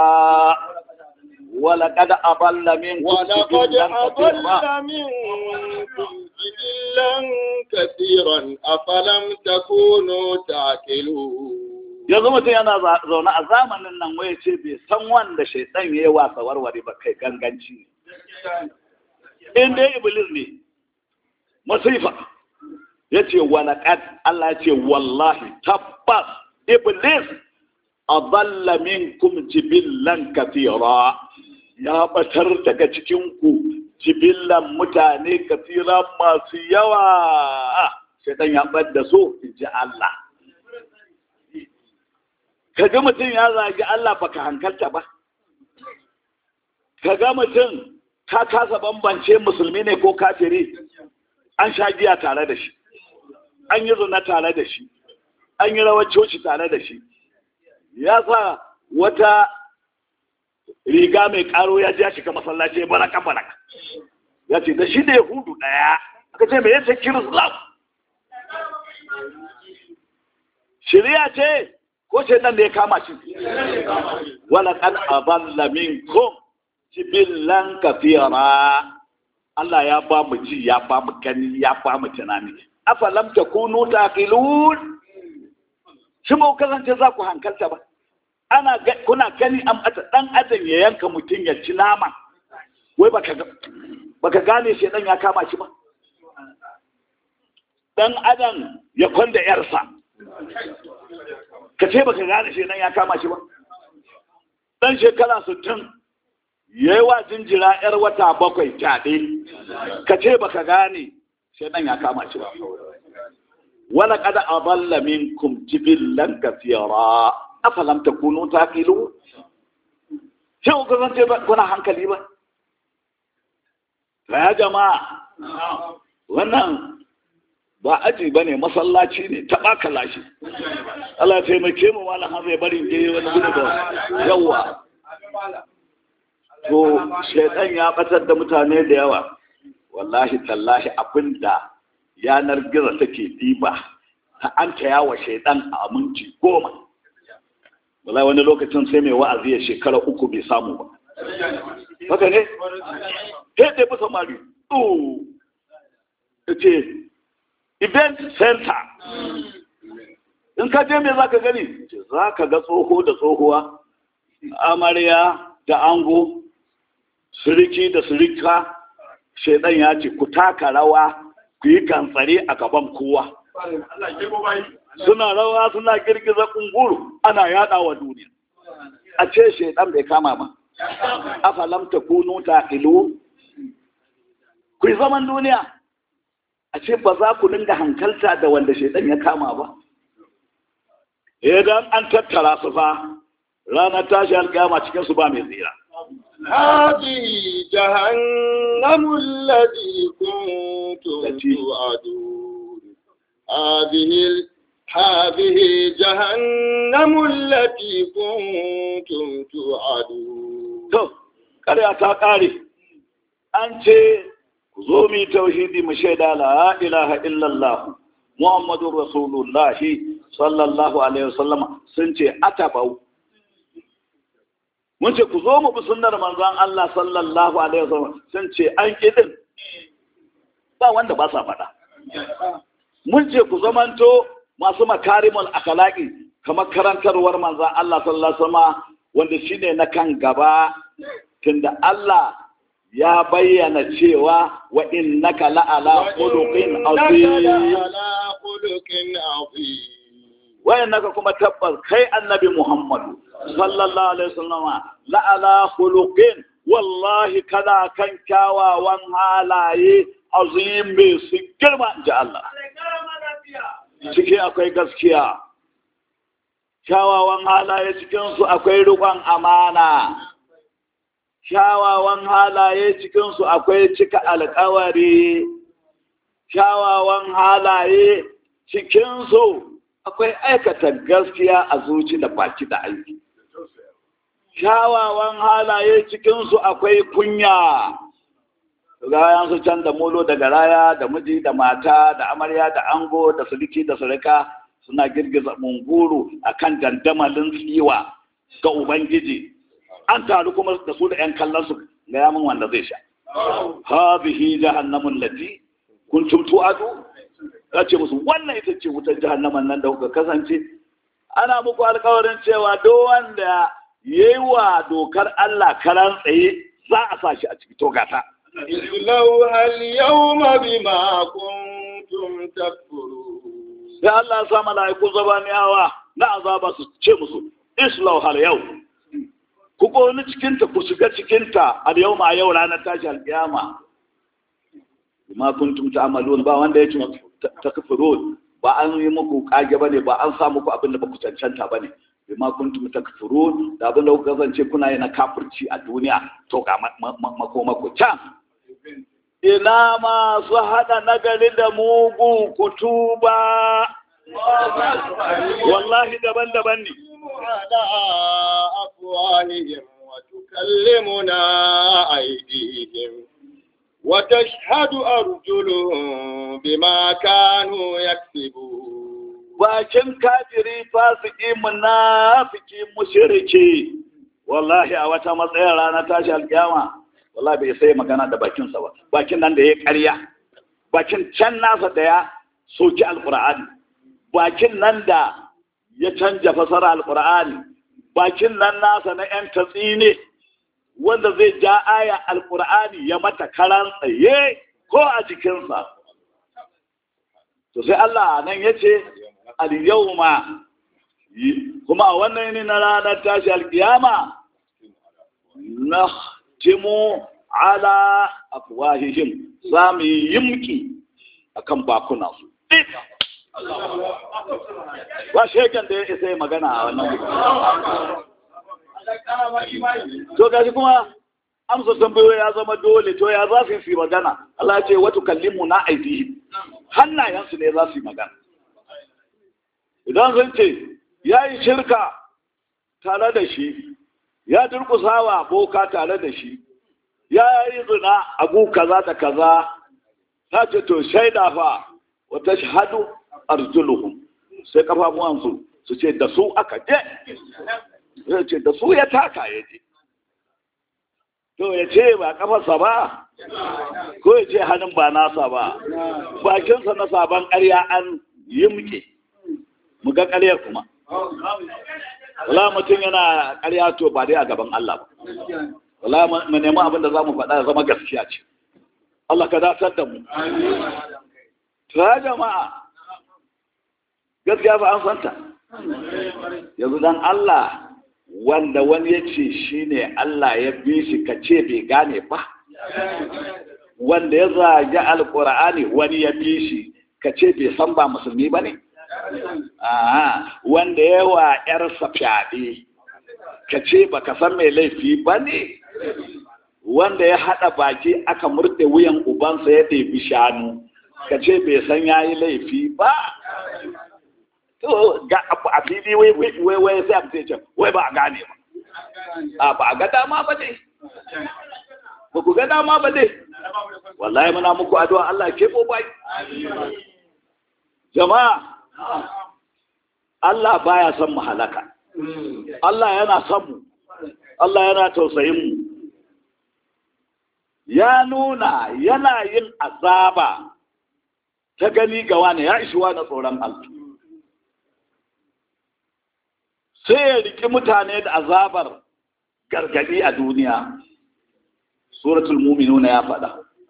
ولقد أضل منكم ولقد جبلا أضل كثيرا منكم جبلا كثيرا أفلم تكونوا تعقلون yanzu mutum yana za- zaune a zamanin nan wai ce bai san wanda shaitan ya yi wasa warware ba kai ganganci in dai iblis ne masifa ya ce walaƙad Allah ya ce wallahi tabbas iblis adalla minkum jibillan kathira ya batar daga cikin ku jibillan mutane kathira masu yawa shaitan ya bar da so in ji Allah ka ga mutum ya zagi Allah baka hankalta ba ka ga mutum ka kasa bambance musulmi ne ko kafiri an sha giya tare da shi an yi zina tare da shi an yi rawar coci tare da shi ya sa wata riga mai karo ya ja shiga masallaci ya baraka baraka ya ce da shi da yahudu daya aka ce mai yace kirislam shirya ce ko ce nan da ya kama shi wala kan aballa minkum jibillan kafira Allah ya ba mu ji ya ba mu gani ya ba mu tunani afalam takunu taqilun shi ba ku kasance za ku hankalta ba ana ga- kuna gani an bata dan adam ya yanka mutum ya ci nama wai baka ga- baka gane shi dan ya kama shi ba dan adam ya kwanda yarsa ka ce baka gane shi nan ya kama shi ba dan shekara sittin ya yi wa jinjira yar wata bakwai fyaɗe ka ce baka gane shi nan ya kama shi ba wala kada adalla minkum jibillan kathira afalam takunu taqilu sai ku kasance ba kuna hankali ba ya jama'a wannan ba aji ba ne masallaci ne ta ɓaka lashe Allah ya taimake mu malam har zai bari je wani gudu da yawa to shaitan ya batar da mutane da yawa wallahi tallahi abinda yanar gizo take diba an taya wa shaidan a minti goma wallahi wani lokacin sai mai wa'azi ya shekara uku bai samu ba haka ne sai dai fi samari oh ce event center in ka je me za ka gani za ka ga tsoho da tsohuwa amarya da ango siriki da sirika shaidan ya ce ku taka rawa ku yi gantsare a gaban kowa suna rawa suna girgiza kunguru ana yada wa duniya a ce shaidan bai kama ba afalam ta kunu ta ilu ku yi zaman duniya a ce ba za ku dinga hankalta da wanda shaidan ya kama ba idan an tattara su fa ranar tashi alkiyama cikin su ba mai tsira هذه جهنم التي كنتم توعدون هذه ال- هذه جهنم التي كنتم توعدون to ƙarya ta ƙare an ce ku zo mu yi tauhidi mu shaida la ilaha illallah muhammadu rasulullahi sallallahu alaihi wasallam sun ce atabau mun ce ku zo mu bi sunnar manzon Allah sallallahu alaihi wasallam sun ce an kidin ba wanda ba sa faɗa mun ce ku zamanto masu makarimul akhlaqi kamar karantarwar manzon Allah sallallahu alaihi wasallam wanda shine na kan gaba tunda Allah ya bayyana cewa wa innaka la'ala khuluqin وإنك azim لعلى خلق عظيم wayannaka kuma tabbas kai annabi Muhammadu sallallahu alaihi wasallama la'ala khuluqin wallahi kana kan kyawawan halaye azim mai su girma ji Allah ciki akwai gaskiya kyawawan halaye cikin su akwai riƙon amana kyawawan halaye cikin su akwai cika alƙawari kyawawan halaye cikin su akwai aikata gaskiya a zuci da baki da aiki kyawawan halaye cikinsu akwai kunya rayan su can da molo daga raya da miji da mata da amarya da ango da suliki da surika suna girgiza munguru akan dandamalin tsiwa ga ubangiji an taru kuma da su da 'yan kallon su ga yamin wanda zai sha hadhihi jahannamun lati kuntum tu'adu ya ce musu wannan ita ce wutar jahannaman nan da kuka kasance ana muku alkawarin cewa duk wanda ya yi wa dokar Allah karan tsaye za a sa shi a ciki to gata. اصلوها اليوم بما كنتم تكفرون Sai Allah ya sa mala'iku zabaniyawa na azaba su ce musu islau har yau. Ku ƙoni cikinta ku shiga cikinta al yau ma yau ranar tashi alƙiyama. Bima kuntum ta'malun ba wanda ya ce takfurun ba an yi muku kage bane ba an sa muku abin da ba ku cancanta bane bima kuntum takfurun da abin da kuka kasance kuna yi na kafirci a duniya to ga makoma ku can ina masu hada nagari da mugu kutuba wallahi daban-daban ne على أفواههم وتكلمنا أيديهم وتشهد أرجلهم بما كانوا يكسبون bakin kafiri fasiki munafiki mushriki wallahi a wata matsayin rana tashi alkiyama wallahi bai sai magana da bakinsa ba bakin nan da ya karya bakin can nasa da ya soki alkur'ani bakin nan da ya canja fasara alkur'ani bakin nan nasa na yan tatsi ne wanda zai ja aya alkur'ani ya mata karan tsaye ko a jikinsa to sai Allah nan ya ce al-yawma kuma a wannan ne na ranar tashi alkiyama na timu ala afwahihim za mu yi yimki akan bakunansu ba shekan da ya isa yi magana a wannan to gashi kuma amsa tambayoyi ya zama dole to ya za su yi magana Allah ce wata kallimu na aidihim hannayensu ne za su yi magana idan sun ce ya yi shirka tare da shi ya durkusawa boka tare da shi ya yi zina abu kaza da kaza ta ce to shaida fa wata shahadu arjuluhum sai kafafuwansu su ce da su aka je ya ce da su ya taka ya je to ya ce ba kafarsa ba ko ya ce hannun ba nasa ba bakinsa na sabon ƙarya an yi muke mu ga ƙaryar kuma wala mutum yana ƙarya to ba dai a gaban Allah ba wala mu nemi abin da za mu faɗa zama gaskiya ce Allah ka dasar da mu ta jama'a gaskiya ba an santa yanzu dan Allah wanda wani ya ce shi ne Allah ya bi shi ka ce bai gane ba wanda ya zagi alkur'ani wani ya bi shi ka ce bai san ba musulmi ba ne wanda ya wa ‘yarsa fyaɗe ka ce ba ka san mai laifi ba ne wanda ya haɗa baki aka murɗe wuyan ubansa ya ɗebi shanu ka ce bai san ya yi laifi ba to ga a fili wai wai wai sai a ce wai ba a gane ba a ba a ga dama ba ne ba ku ga dama ba ne wallahi muna muku addu'a Allah ke bo bai jama'a Allah baya son mu halaka Allah yana son mu Allah yana tausayin mu ya nuna yana yin azaba ta gani ga wani ya ishi wani tsoron Allah sai ya riki mutane da azabar gargadi a duniya suratul muminuna ya faɗa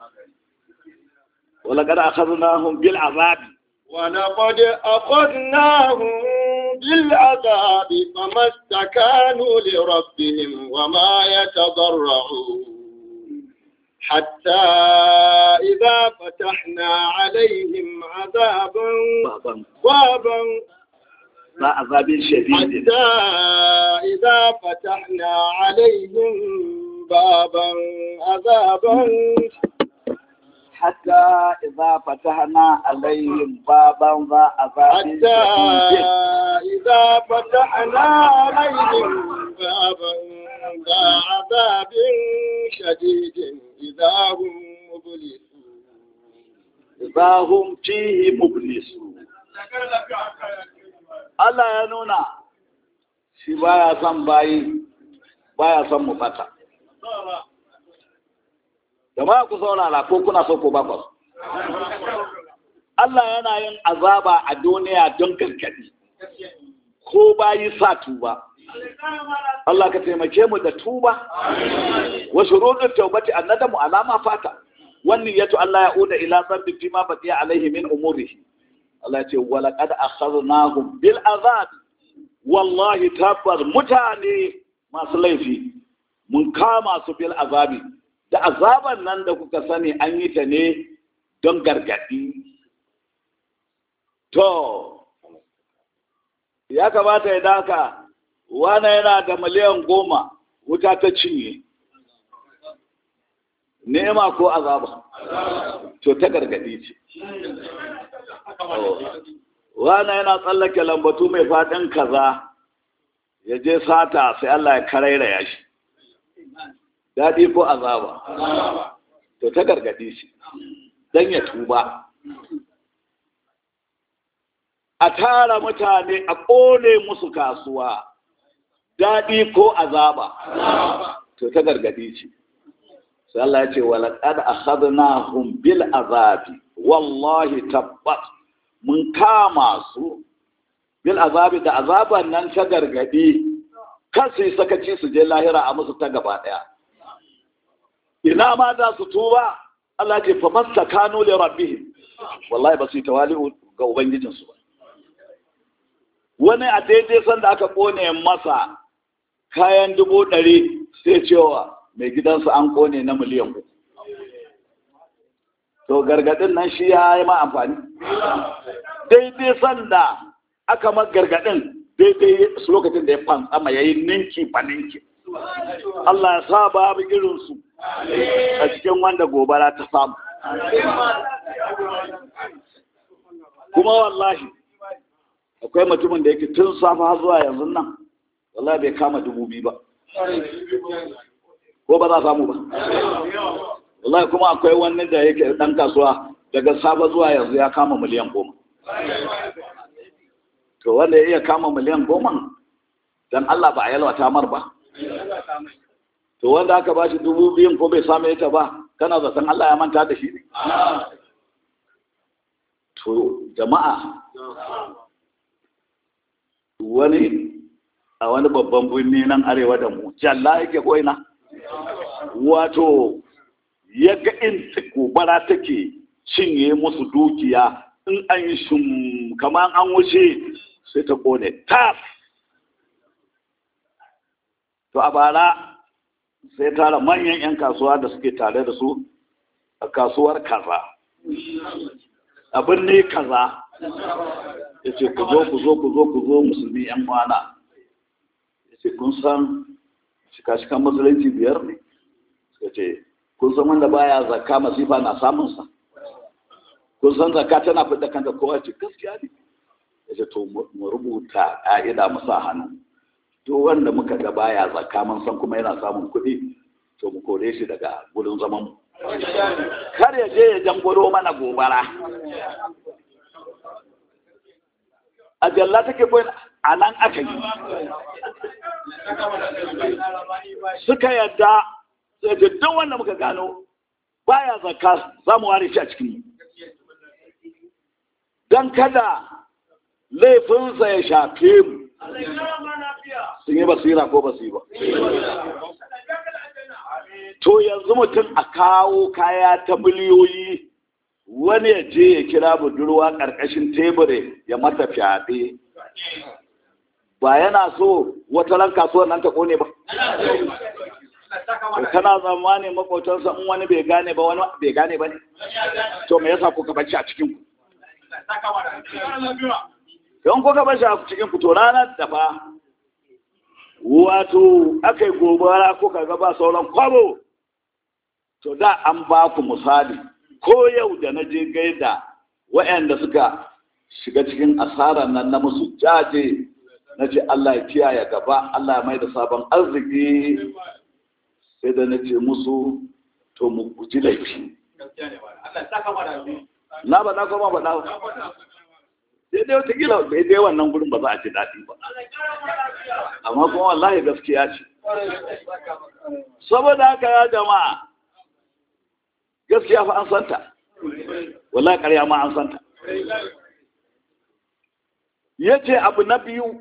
ولقد أخذناهم بالعذاب ولقد أخذناهم بالعذاب فما استكانوا لربهم وما يتضرعون حتى إذا فتحنا عليهم عذابا بابا لا عذاب شديد حتى إذا فتحنا عليهم بابا عذابا حتى إذا فتحنا عليهم بابا ذا عذاب حتى إذا فتحنا عليهم بابا ذا عذاب شديد إذا هم مبلسون إذا هم فيه مبلسون Allah ya nuna shi baya son bayi baya son mu bata. Jama'a ku saurara ko kuna so ko ba ku. Allah yana yin azaba a duniya don gargadi. Ko bayi sa tuba. Allah ka taimake mu da tuba. Wa shurudut tawbati annadamu alama fata. Wannan yato Allah ya uda ila zambi fi ma baqiya alaihi min umurihi. Allah ya ce walaqad akhadnahum bil azab. Wallahi tabbar mutane masu laifi mun kama su bil azabi da azaban nan da kuka sani an yi ta ne don gargadi to ya kamata ya daka wane yana da miliyan goma wuta ta cinye nema ko azaba to ta gargadi ce wane yana tsallake lambatu mai faɗin kaza ya je sata sai Allah ya karaira ya shi daɗi ko azaba to ta gargadi shi don ya tuba a tara mutane a ƙone musu kasuwa daɗi ko azaba to ta gargadi ce sai Allah ya ce walaƙad akhadnahum bil azabi wallahi tabbat mun kama su bil azabi da azaban nan ta gargadi kan su yi sakaci su je lahira a musu ta gaba ɗaya ina ma za su tuba Allah ce fa mastakanu li rabbihim wallahi ba su yi tawali'u ga ubangijinsu ba wani a daidai sanda aka kone masa kayan dubu ɗari sai cewa mai gidansa an kone na miliyan uku to gargadin nan shi ya yi ma amfani daidai sanda aka ma gargadin daidai su lokacin da ya fantsama ya yi ninki ba ninki Allah ya sa babu irinsu a cikin wanda gobara ta samu kuma wallahi akwai mutumin da yake tun safa zuwa yanzu nan wallahi bai kama dubu biyu ba ko ba za samu ba wallahi kuma akwai wani da yake dan kasuwa daga safa zuwa yanzu ya kama miliyan goma to wanda ya iya kama miliyan goma don Allah ba a yalwata mar ba to wanda aka ba shi dubu biyun ko bai samu ita ba kana zaton Allah ya manta da shi ne to jama'a wani a wani babban birni nan arewa da mu jalla yake koina wato ya ga in gobara take cinye musu dukiya in an yi shum kamar an wuce sai ta kone tas to a bara sai tara manyan 'yan kasuwa da suke tare da su a kasuwar kaza a birni kaza ya ce ku zo ku zo ku zo ku zo musulmi 'yan wana ya ce kun san shika-shikan musulunci biyar ne suka ce kun san wanda baya zakka masifa na samunsa kun san zakka tana fidda kanta kowa ce gaskiya ne ya ce to mu rubuta ƙa'ida mu sa hannu duk wanda muka ga baya zakka mun san kuma yana samun kuɗi to mu kore shi daga gudun zaman mu kar ya je ya jangoro mana gobara a jalla take koyi a nan aka yi suka yadda sai da duk wanda muka gano baya zakka za mu ware shi a cikin don kada laifinsa ya shafe mu sun yi basira ko basu yi ba to yanzu mutum a kawo kaya ta miliyoyi wani ya je ya kira budurwa ƙarƙashin tebure ya mata fyaɗe ba yana so wata ran kasuwar nan ta kone ba kana zamanin makotansa in wani bai gane ba wani bai gane ba ne to me yasa kuka bacci a cikin ku don kuka bacci a cikin ku to ranar da fa wato aka yi gobara kuka ga ba sauran kwabo to da an ba ku misali ko yau da na je gaida waɗanda suka shiga cikin asarar nan na musu jaje na ce Allah ya kiyaye gaba Allah ya mai da sabon arziki sai da na ce musu to mu guji laifi na ba na kuma ba na sai dai wata gila bai dai wannan gurin ba za a ji daɗi ba amma kuma wallahi gaskiya ce saboda haka ya jama'a gaskiya fa an santa wallahi ƙarya ma an santa ya ce abu na biyu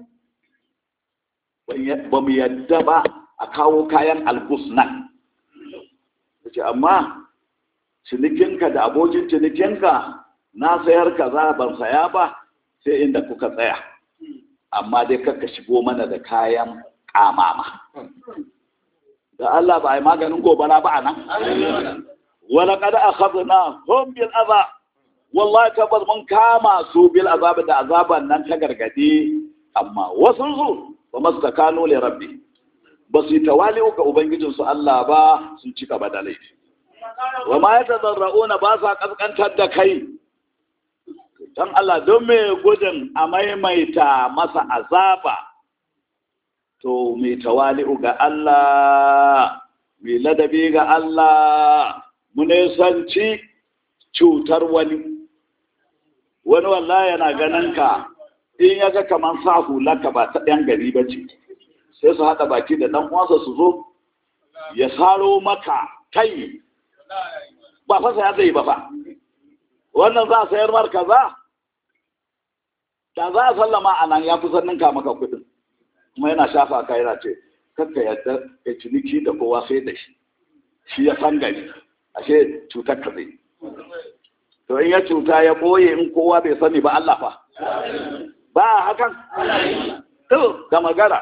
ba mu yadda ba a kawo kayan albus nan ya ce amma cinikinka da abokin cinikinka na sayar kaza ban saya ba sai inda kuka tsaya amma dai kakka shigo mana da kayan kamama da Allah ba a yi maganin gobara ba a nan wala kada a khazna hum bil azab wallahi tabbas mun kama su bil azab da azaban nan ta gargade amma wasu su ba mastakanu li rabbi ba su tawali ga ubangijin su Allah ba sun ci gaba da laifi wa ma yatazarrauna ba sa kaskantar da kai dan Allah don me gudun a maimaita masa azaba to mai tawali'u ga Allah mai ladabi ga Allah mu nisanci cutar wani wani wallahi yana ganin ka in ya ga kamar sa hulaka ba ta ɗan gari ba ce sai su haɗa baki da ɗan uwansa su zo ya saro maka kai ba fasa ya zai ba fa wannan za a sayar mar kaza da za a sallama a nan ya fi sanninka maka kuɗin kuma yana shafa ka yana ce kakka yadda ya ciniki da kowa sai da shi shi ya san gari ashe cutar ka zai to in ya cuta ya ɓoye in kowa bai sani ba Allah fa ba hakan to da magana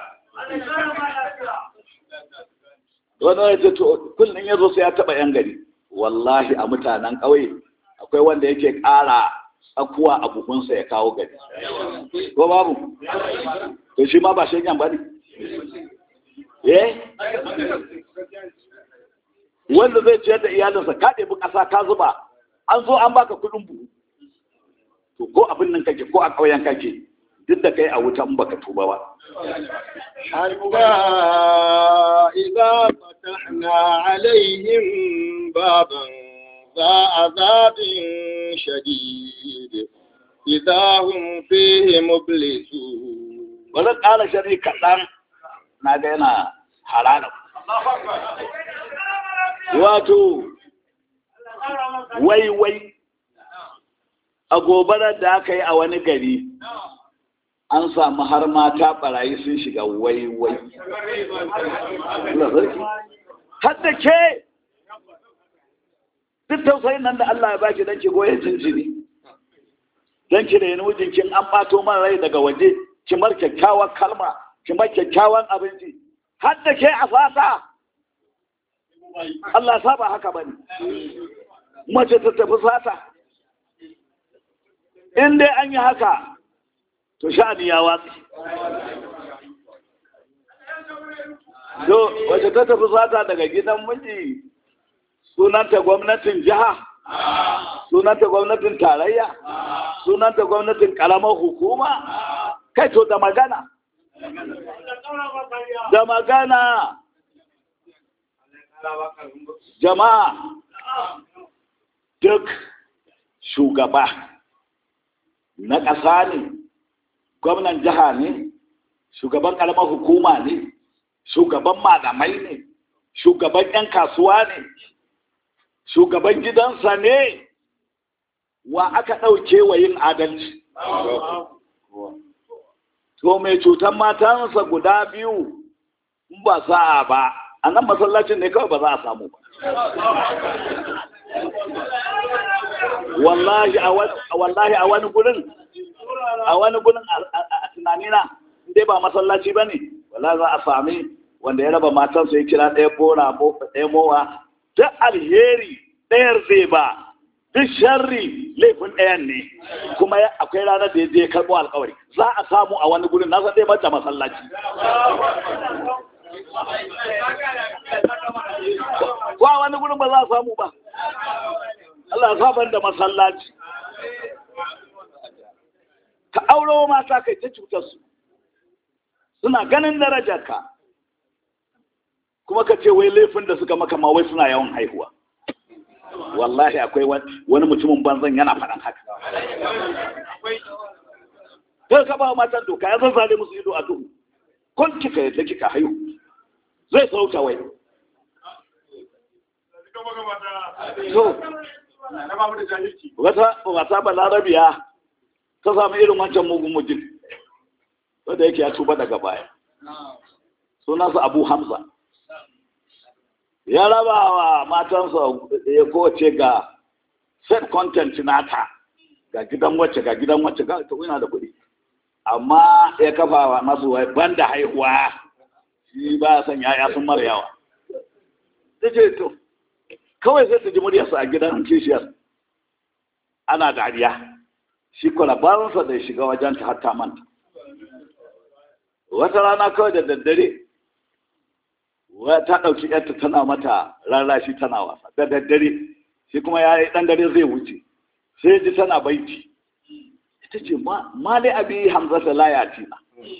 wani ya ce to kullum ya zo sai ya taɓa yan gari wallahi a mutanen ƙauye akwai wanda yake ƙara tsakuwa a buhunsa ya kawo gari ko babu to shi ma ba shegen ba ne eh wanda zai ciyar da iyalinsa ka ɗebi ƙasa ka zuba an zo an baka kuɗin buhu to ko abin nan kake ko a ƙauyen kake duk da kai a wutan baka tuba ba حتى إذا فتحنا عليهم بابا ذا عذاب شديد إذا هم فيه مبلسون bari ƙara shari kaɗan na ga yana harara wato wai wai a gobarar da aka yi a wani gari an samu har mata barayi sun shiga wai wai har da ke duk tausayin nan da Allah ya baki don ki goye jinjiri don ki reni mijinkin an ɓato man rai daga waje ki mar kyakkyawan kalma ki mar kyakkyawan abinci har da ke a fata Allah saba haka bane mace ta tafi sata in dai an yi haka to sha'ani ya watsi to wace ta tafi sata daga gidan miji sunanta gwamnatin jiha sunanta gwamnatin tarayya sunanta gwamnatin karamar hukuma kai to da magana da magana jama'a duk shugaba na ƙasa ne gwamnan jiha ne shugaban ƙaramar hukuma ne shugaban malamai ne shugaban 'yan kasuwa ne shugaban gidansa ne wa aka ɗauke wa yin adalci to mai cutar matansa guda biyu in ba sa'a ba a nan masallacin ne kawai ba za a samu ba wallahi a wani gurin a wani gurin a tunanina dai ba masallaci ba ne wallahi za a sami wanda ya raba matansa ya kira ɗaya bora ɗaya mowa duk alheri ɗayar zai ba duk sharri laifin ɗayan ne kuma akwai ranar da ya je karɓo alkawari za a samu a wani gurin na san dai bata masallaci ko a wani gurin ba za a samu ba Allah saban da masallaci ka auro mata kai ta cutar su suna ganin darajarka kuma ka ce wai laifin da suka maka ma wai suna yawan haihuwa wallahi akwai wani mutumin banzan yana faɗan haka sai ka ba matan doka ya zazzale musu ido a duhu kun kika yadda kika haihu zai sauta wai so wata wata balarabiya ta samu irin wancan mugun mutum wanda yake ya tuba daga baya sunansa abu hamza ya raba wa matansa ya kowace ga set content nata ga gidan wacce ga gidan wacce ga ta yana da kuɗi amma ya kafa wa masu banda haihuwa shi ba san yaya sun mara yawa ta ce to kawai sai ta ji muryarsa a gidan kishiyar ana dariya shi kwalabaransa da ya shiga wajen ta hatta manta wata rana kawai da daddare ta ɗauki yarta tana mata rarrashi tana wasa da daddare shi kuma ya yi ɗan dare zai wuce sai ji tana baiti ita ce ma dai abi hamzata la ya tina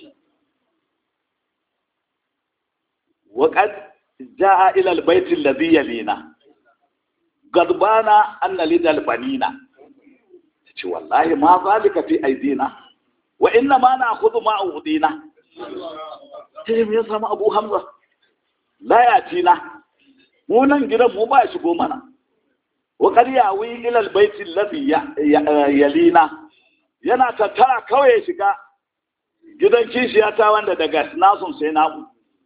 وقد جاء إلى البيت الذي يلينا غضبانا أن لدى البنين والله ما ذلك في أيدينا وإنما نأخذ ما أودينا تجم يسمى أبو حمزة لا يأتينا mu nan gidan mu ba shigo mana wa qad yawi ila albayt alladhi yalina yana tattara kawai ya shiga gidan kishiya ta wanda daga nasun sai namu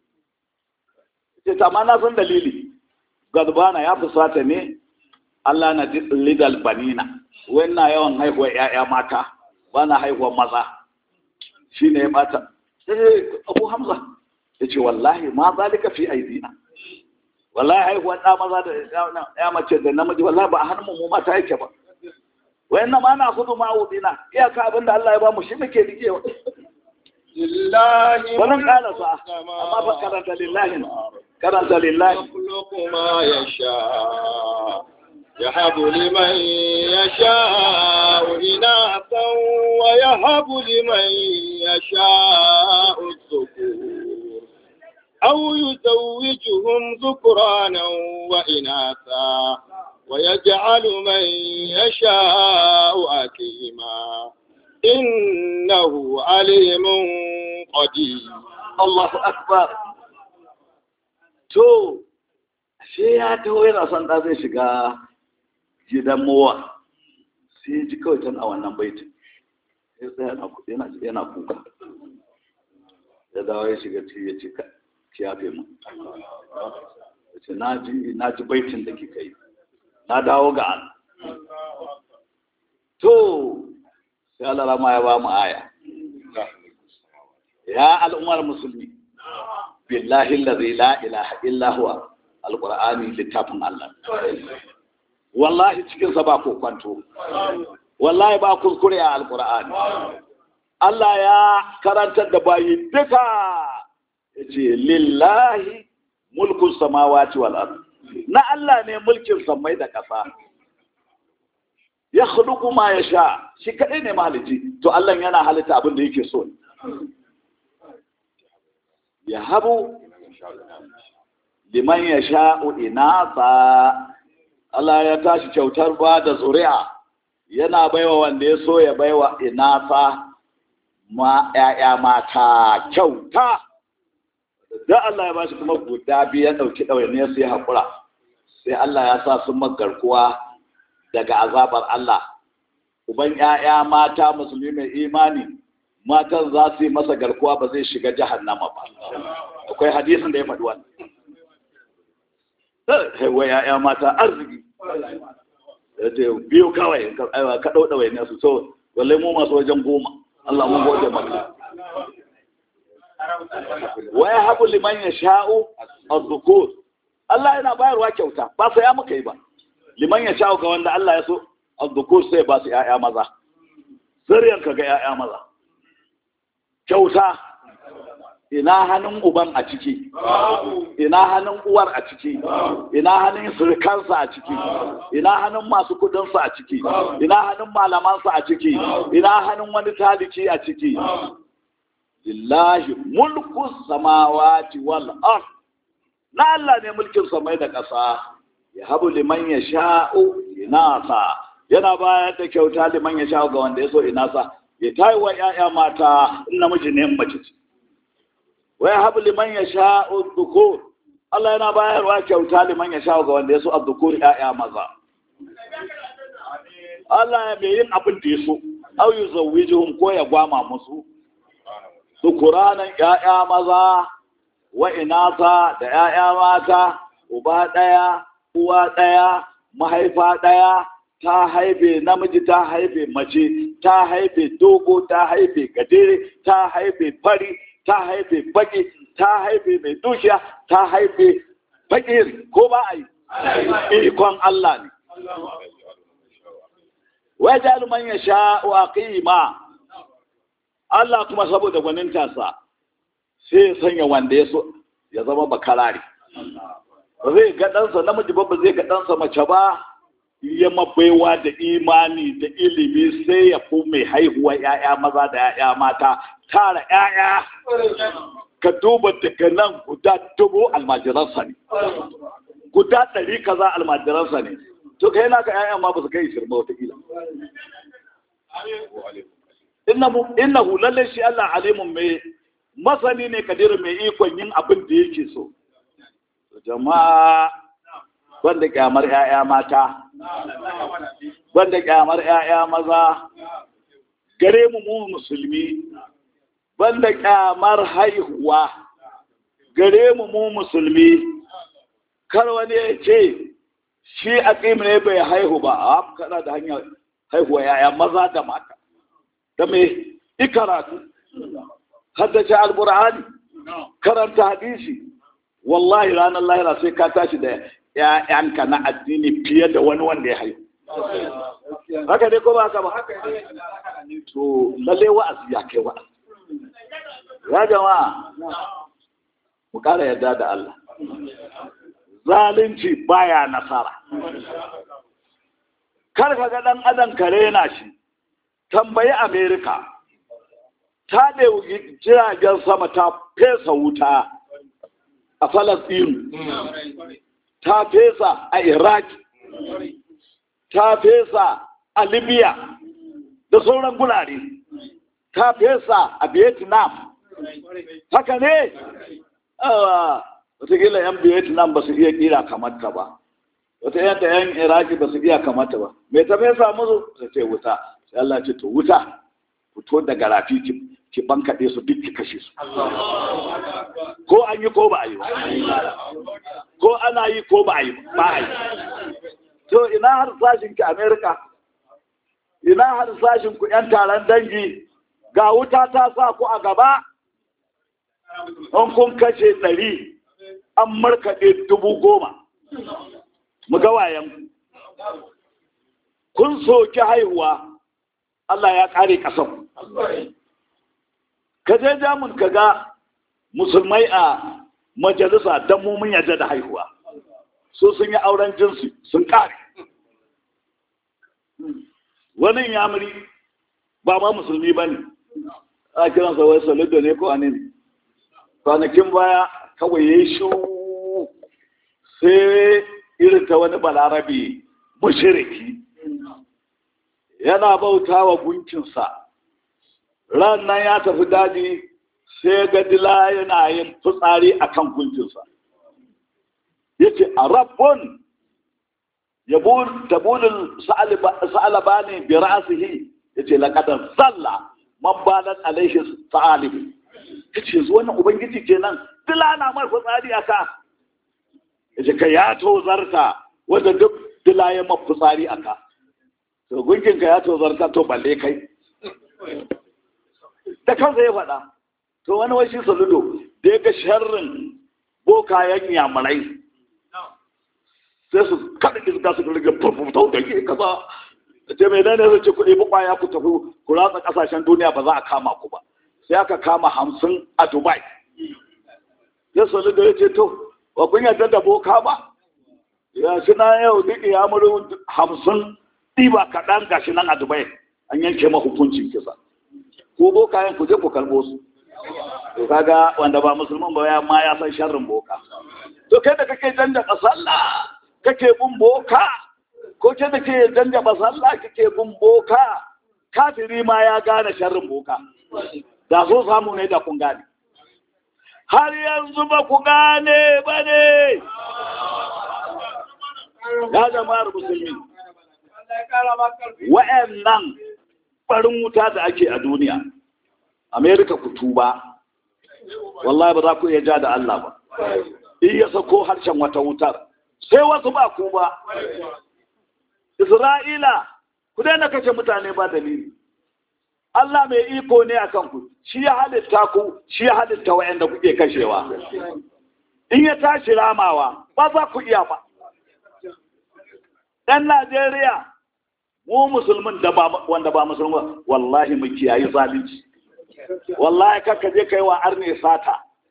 ce ta ma na san dalili gadbana ya fusata ne Allah na lidal banina na yawan haihuwa ƴaƴa mata ba na haihuwa maza shine ya bata sai Abu Hamza yace wallahi ma zalika fi aidina wallahi haihuwa da maza da ya mace da namiji wallahi ba a hannun mu mata yake ba wayannan ma na kudu ma udina iyaka abinda Allah ya ba mu shi muke rikewa lillahi wannan kana sa amma fa karanta lillahi karanta lillahi يخلق ما يشاء يهب لمن يشاء إناثا ويهب لمن يشاء الذكور أو يزوجهم ذكرانا وإناثا ويجعل من يشاء أكيما إنه عليم قدير Allahu akbar to sai ya taho yana son da zai shiga gidan mowa sai ji kawai can a wannan baitin sai tsaya yana yana kuka ya dawo ya shiga ci ya ce ki yafe mu ya ce na ji na ji baitin da kika yi na dawo ga Allah to sai Allah rama ya ba mu aya ya al'ummar musulmi billahi allazi la ilaha illa huwa alqur'ani littafin Allah wallahi cikin sa ba ko kwanto wallahi ba kuskure a alqur'ani Allah ya karantar da bayi duka yace lillahi mulkun samawati wal ard na Allah ne mulkin samai da ƙasa ya khluqu ma yasha shi kadai ne mahalici to Allah yana halitta abin da yake so ya habu liman ya sha'u inasa Allah ya tashi kyautar ba da zuri'a yana baiwa wanda ya so ya baiwa inasa ma ‘ya'ya mata kyauta da Allah ya ba shi kuma guda biyu ya ɗauki ɗawainiyar su ya haƙura sai Allah ya sa sun magarkuwa daga azabar Allah uban ‘ya'ya mata musulmi mai imani matan za su yi masa garkuwa ba zai shiga jahannama ba akwai hadisin da ya faɗi wannan wa ya'ya mata arziki ya ce biyu kawai ka ɗau ɗawai ne su so walle mu masu wajen goma Allah mun gode maka wa ya habu liman ya sha'u az-zukur Allah yana bayarwa kyauta ba sai ya muka yi ba liman ya sha'u ga wanda Allah ya so az-zukur sai ba su ya'ya maza sirriyan ka ga ya'ya maza kyauta ina hannun uban a ciki ina hannun uwar a ciki ina hannun surkansa a ciki ina hannun masu kudinsa a ciki ina hannun malamansa a ciki ina hannun wani taliki a ciki lillahi mulku samawati wal ard na Allah ne mulkin samai da ƙasa ya habu liman ya sha'u inasa yana bayar da kyauta liman ya sha'u ga wanda ya so inasa ya tayi wa ‘ya'ya mata in namiji ne mace ce. Wai habu liman ya sha dhukur Allah yana bayarwa kyauta liman ya sha ga wanda ya so a dhukur ‘ya'ya maza. Allah ya mai yin abin da ya so, au yi zawwijihum ko ya gwama musu. Dhukuranan ‘ya'ya maza wa inasa da ‘ya'ya mata, uba ɗaya, uwa ɗaya, mahaifa ɗaya, ta haife namiji ta haife mace ta haife dogo ta haife gajere ta haife fari ta haife baki ta haife mai dukiya ta haife fakir ko ba a yi ikon Allah ne wajen man ya sha wa qima Allah kuma saboda gwanintansa sai ya sanya wanda ya so ya zama bakarare ba zai ga ɗansa namiji ba ba zai ga ɗansa mace ba ya mabaiwa da imani da ilimi sai ya fi mai haihuwa ‘ya'ya maza da ‘ya'ya mata tara ‘ya'ya ka duba daga nan guda dubu almajiransa ne guda ɗari kaza almajiransa ne to kai naka ‘ya'ya ma ba su kai shirma watakila innahu lalle shi Allah alimun mai masani ne kadirin mai ikon yin abin da yake so jama'a wanda kyamar ‘ya'ya mata, wanda kyamar ‘ya'ya maza, gare mu mu musulmi, wanda kyamar haihuwa, gare mu mu musulmi, kar wani ya ce, shi a ne bai haihu ba, a kana da hanyar haihuwa ‘ya'ya maza da mata, da mai ikaratu, haddace albur'ani, karanta hadisi, wallahi ranar lahira sai ka tashi da ‘ya'yanka na addini fiye da wani wanda ya haihu. Haka dai ko ba haka ba? To, lalle wa'azi ya kai wa'azi. Ya jama'a, mu ƙara yarda da Allah. Zalunci baya nasara. Kar ka ga ɗan adam kare na shi, tambayi Amerika, ta ɗauki jiragen sama ta fesa wuta a Falasɗinu. ta fesa a Iraq, ta fesa a Libya da sauran gurare. ka fesa a vietnam haka ne wataƙila yan vietnam ba su iya kira kamar ta ba wata yadda yan iraki ba su iya kamar ta ba mai ta fesa musu ta ce wuta sai Allah ce to wuta fito daga rafi ki bankaɗe su duk ki kashe su ko an yi ko ba a yi ba ko ana yi ko ba a yi ba a yi to ina har sashin ki america ina har sashin ku yan taron dangi ga wuta ta sa ku a gaba an kun kashe ɗari an markaɗe dubu goma mu ga wayan kun soki haihuwa Allah ya ƙare ƙasan ka je jamun ka ga musulmai a majalisa don mumin yaje da haihuwa so sun yi auren jinsi sun ƙare wani yamuri ba ma musulmi ba ne a kiransa wai solido ne ko anin kwanakin baya kawai ya yi shu sai irin ta wani balarabe mushiriki yana bauta wa gunkinsa ran nan ya tafi daji sai ga dila yana yin fitsari a kan gunkinsa ya ce a rabbon tabulin sa'alaba ne bi ra'asihi ya ce laƙadar zalla man balat alaihi sa'alibi ya ce zuwa na ubangiji kenan dila na mai fitsari a ka ya ce ka ya tozarta wanda duk dila ya mafi fitsari a ka to gunkinka ya tozarta to balle kai da kansa ya faɗa to wani washi saludo da ya ga sharrin bokayen yamurai sai su kada iska su rage furfuta da ke kaza da ce mai nane zai ce kuɗi bukwaya ku tafi ku ratsa ƙasashen duniya ba za a kama ku ba sai aka kama hamsin a dubai sai saludo ya ce to ba kun yarda da boka ba ya shi na yau duk ya muri hamsin ɗiba kaɗan gashi nan a dubai an yanke ma hukuncin kisa ko bokayen ku je ku karɓo su to kaga wanda ba musulman ba ya ma ya san sharrin boka to kai da kake janja sallah kake bin boka ko ke da ke janja sallah kake bin boka kafiri ma ya gane sharrin boka da so samu ne da kun gane har yanzu ba ku gane ba ne ya jama'ar musulmi wa'annan barin wuta da ake a duniya amerika ku tuba wallahi ba za ku iya ja da Allah ba in ya sako harshen wata wutar sai wasu ba ku ba isra'ila ku daina kashe mutane ba dalili Allah mai iko ne a kanku shi ya halitta ku shi ya halitta wa'anda kuke kashewa in ya tashi ramawa ba za ku iya ba ɗan Najeriya mu musulmin da ba wanda ba musulmi wallahi mu kiyayi zalunci wallahi kaka je kai wa arne sata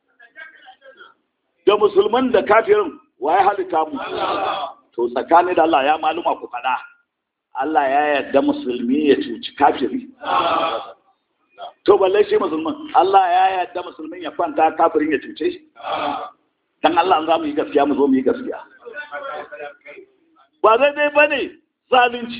da musulman da kafirin waye halitta mu to tsakani da Allah ya maluma ku fada Allah ya yarda musulmi ya cuci kafiri to balle shi musulman Allah ya yarda musulmin ya kwanta kafirin ya cuce shi dan Allah za mu yi gaskiya mu zo mu yi gaskiya ba daidai ba ne zalunci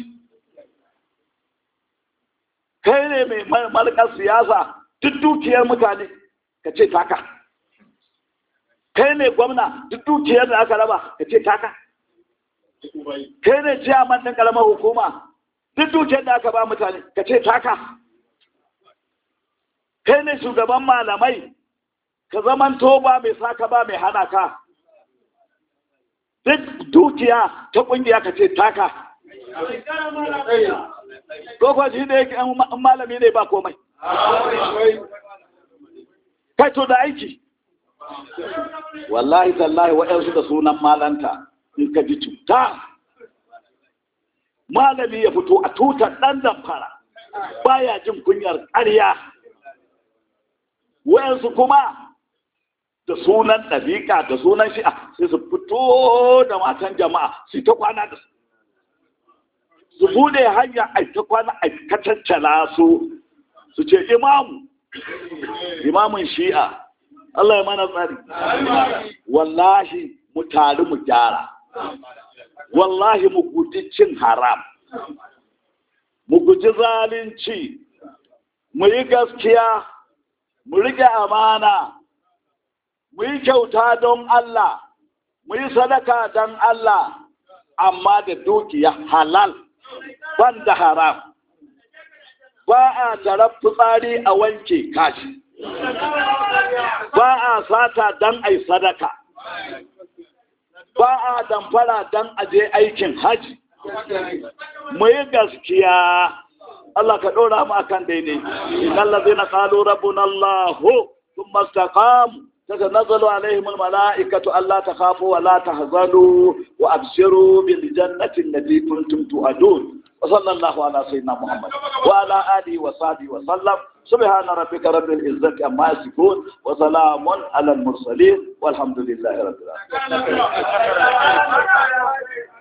kai ne mai malakar siyasa duk dukiyar mutane ka ce taka kai ne gwamna duk dukiyar da aka raba ka ce taka kai ne ciyaman ɗin ƙaramar hukuma duk dukiyar da aka ba mutane ka ce taka kai ne shugaban malamai ka zaman ba mai saka ba mai hana ka duk dukiya ta ƙungiya ka ce taka ko kuwa shi ne malami ne ba komai kai to da aiki wallahi tallahi waɗansu da sunan malanta in ka ji cuta malami ya fito a tutar ɗan zamfara baya jin kunyar ƙarya waɗansu kuma da sunan ɗabiƙa da sunan shi'a sai su fito da matan jama'a su ta kwana da su su bude hanya a ta kwana a kacaccala su su ce imamu imamun shi'a Allah ya mana tsari wallahi mu tari mu gyara wallahi mu guji cin haram mu guji zalunci mu yi gaskiya mu rike amana mu yi kyauta don Allah mu yi sadaka don Allah amma da dukiya halal ban da haram ba a tarar fitsari a wanke kashi ba a sata don ai sadaka ba a damfara don aje aikin haji mu yi gaskiya Allah ka ɗora mu akan daidai innal ladzina qalu rabbuna Allah thumma istaqamu تتنزل عليهم الملائكة ألا تخافوا ولا تحزنوا وأبشروا بالجنة التي كنتم تؤدون وصلى الله على سيدنا محمد وعلى آله وصحبه وسلم سبحان ربك رب العزة عما يصفون وسلام على المرسلين والحمد لله رب العالمين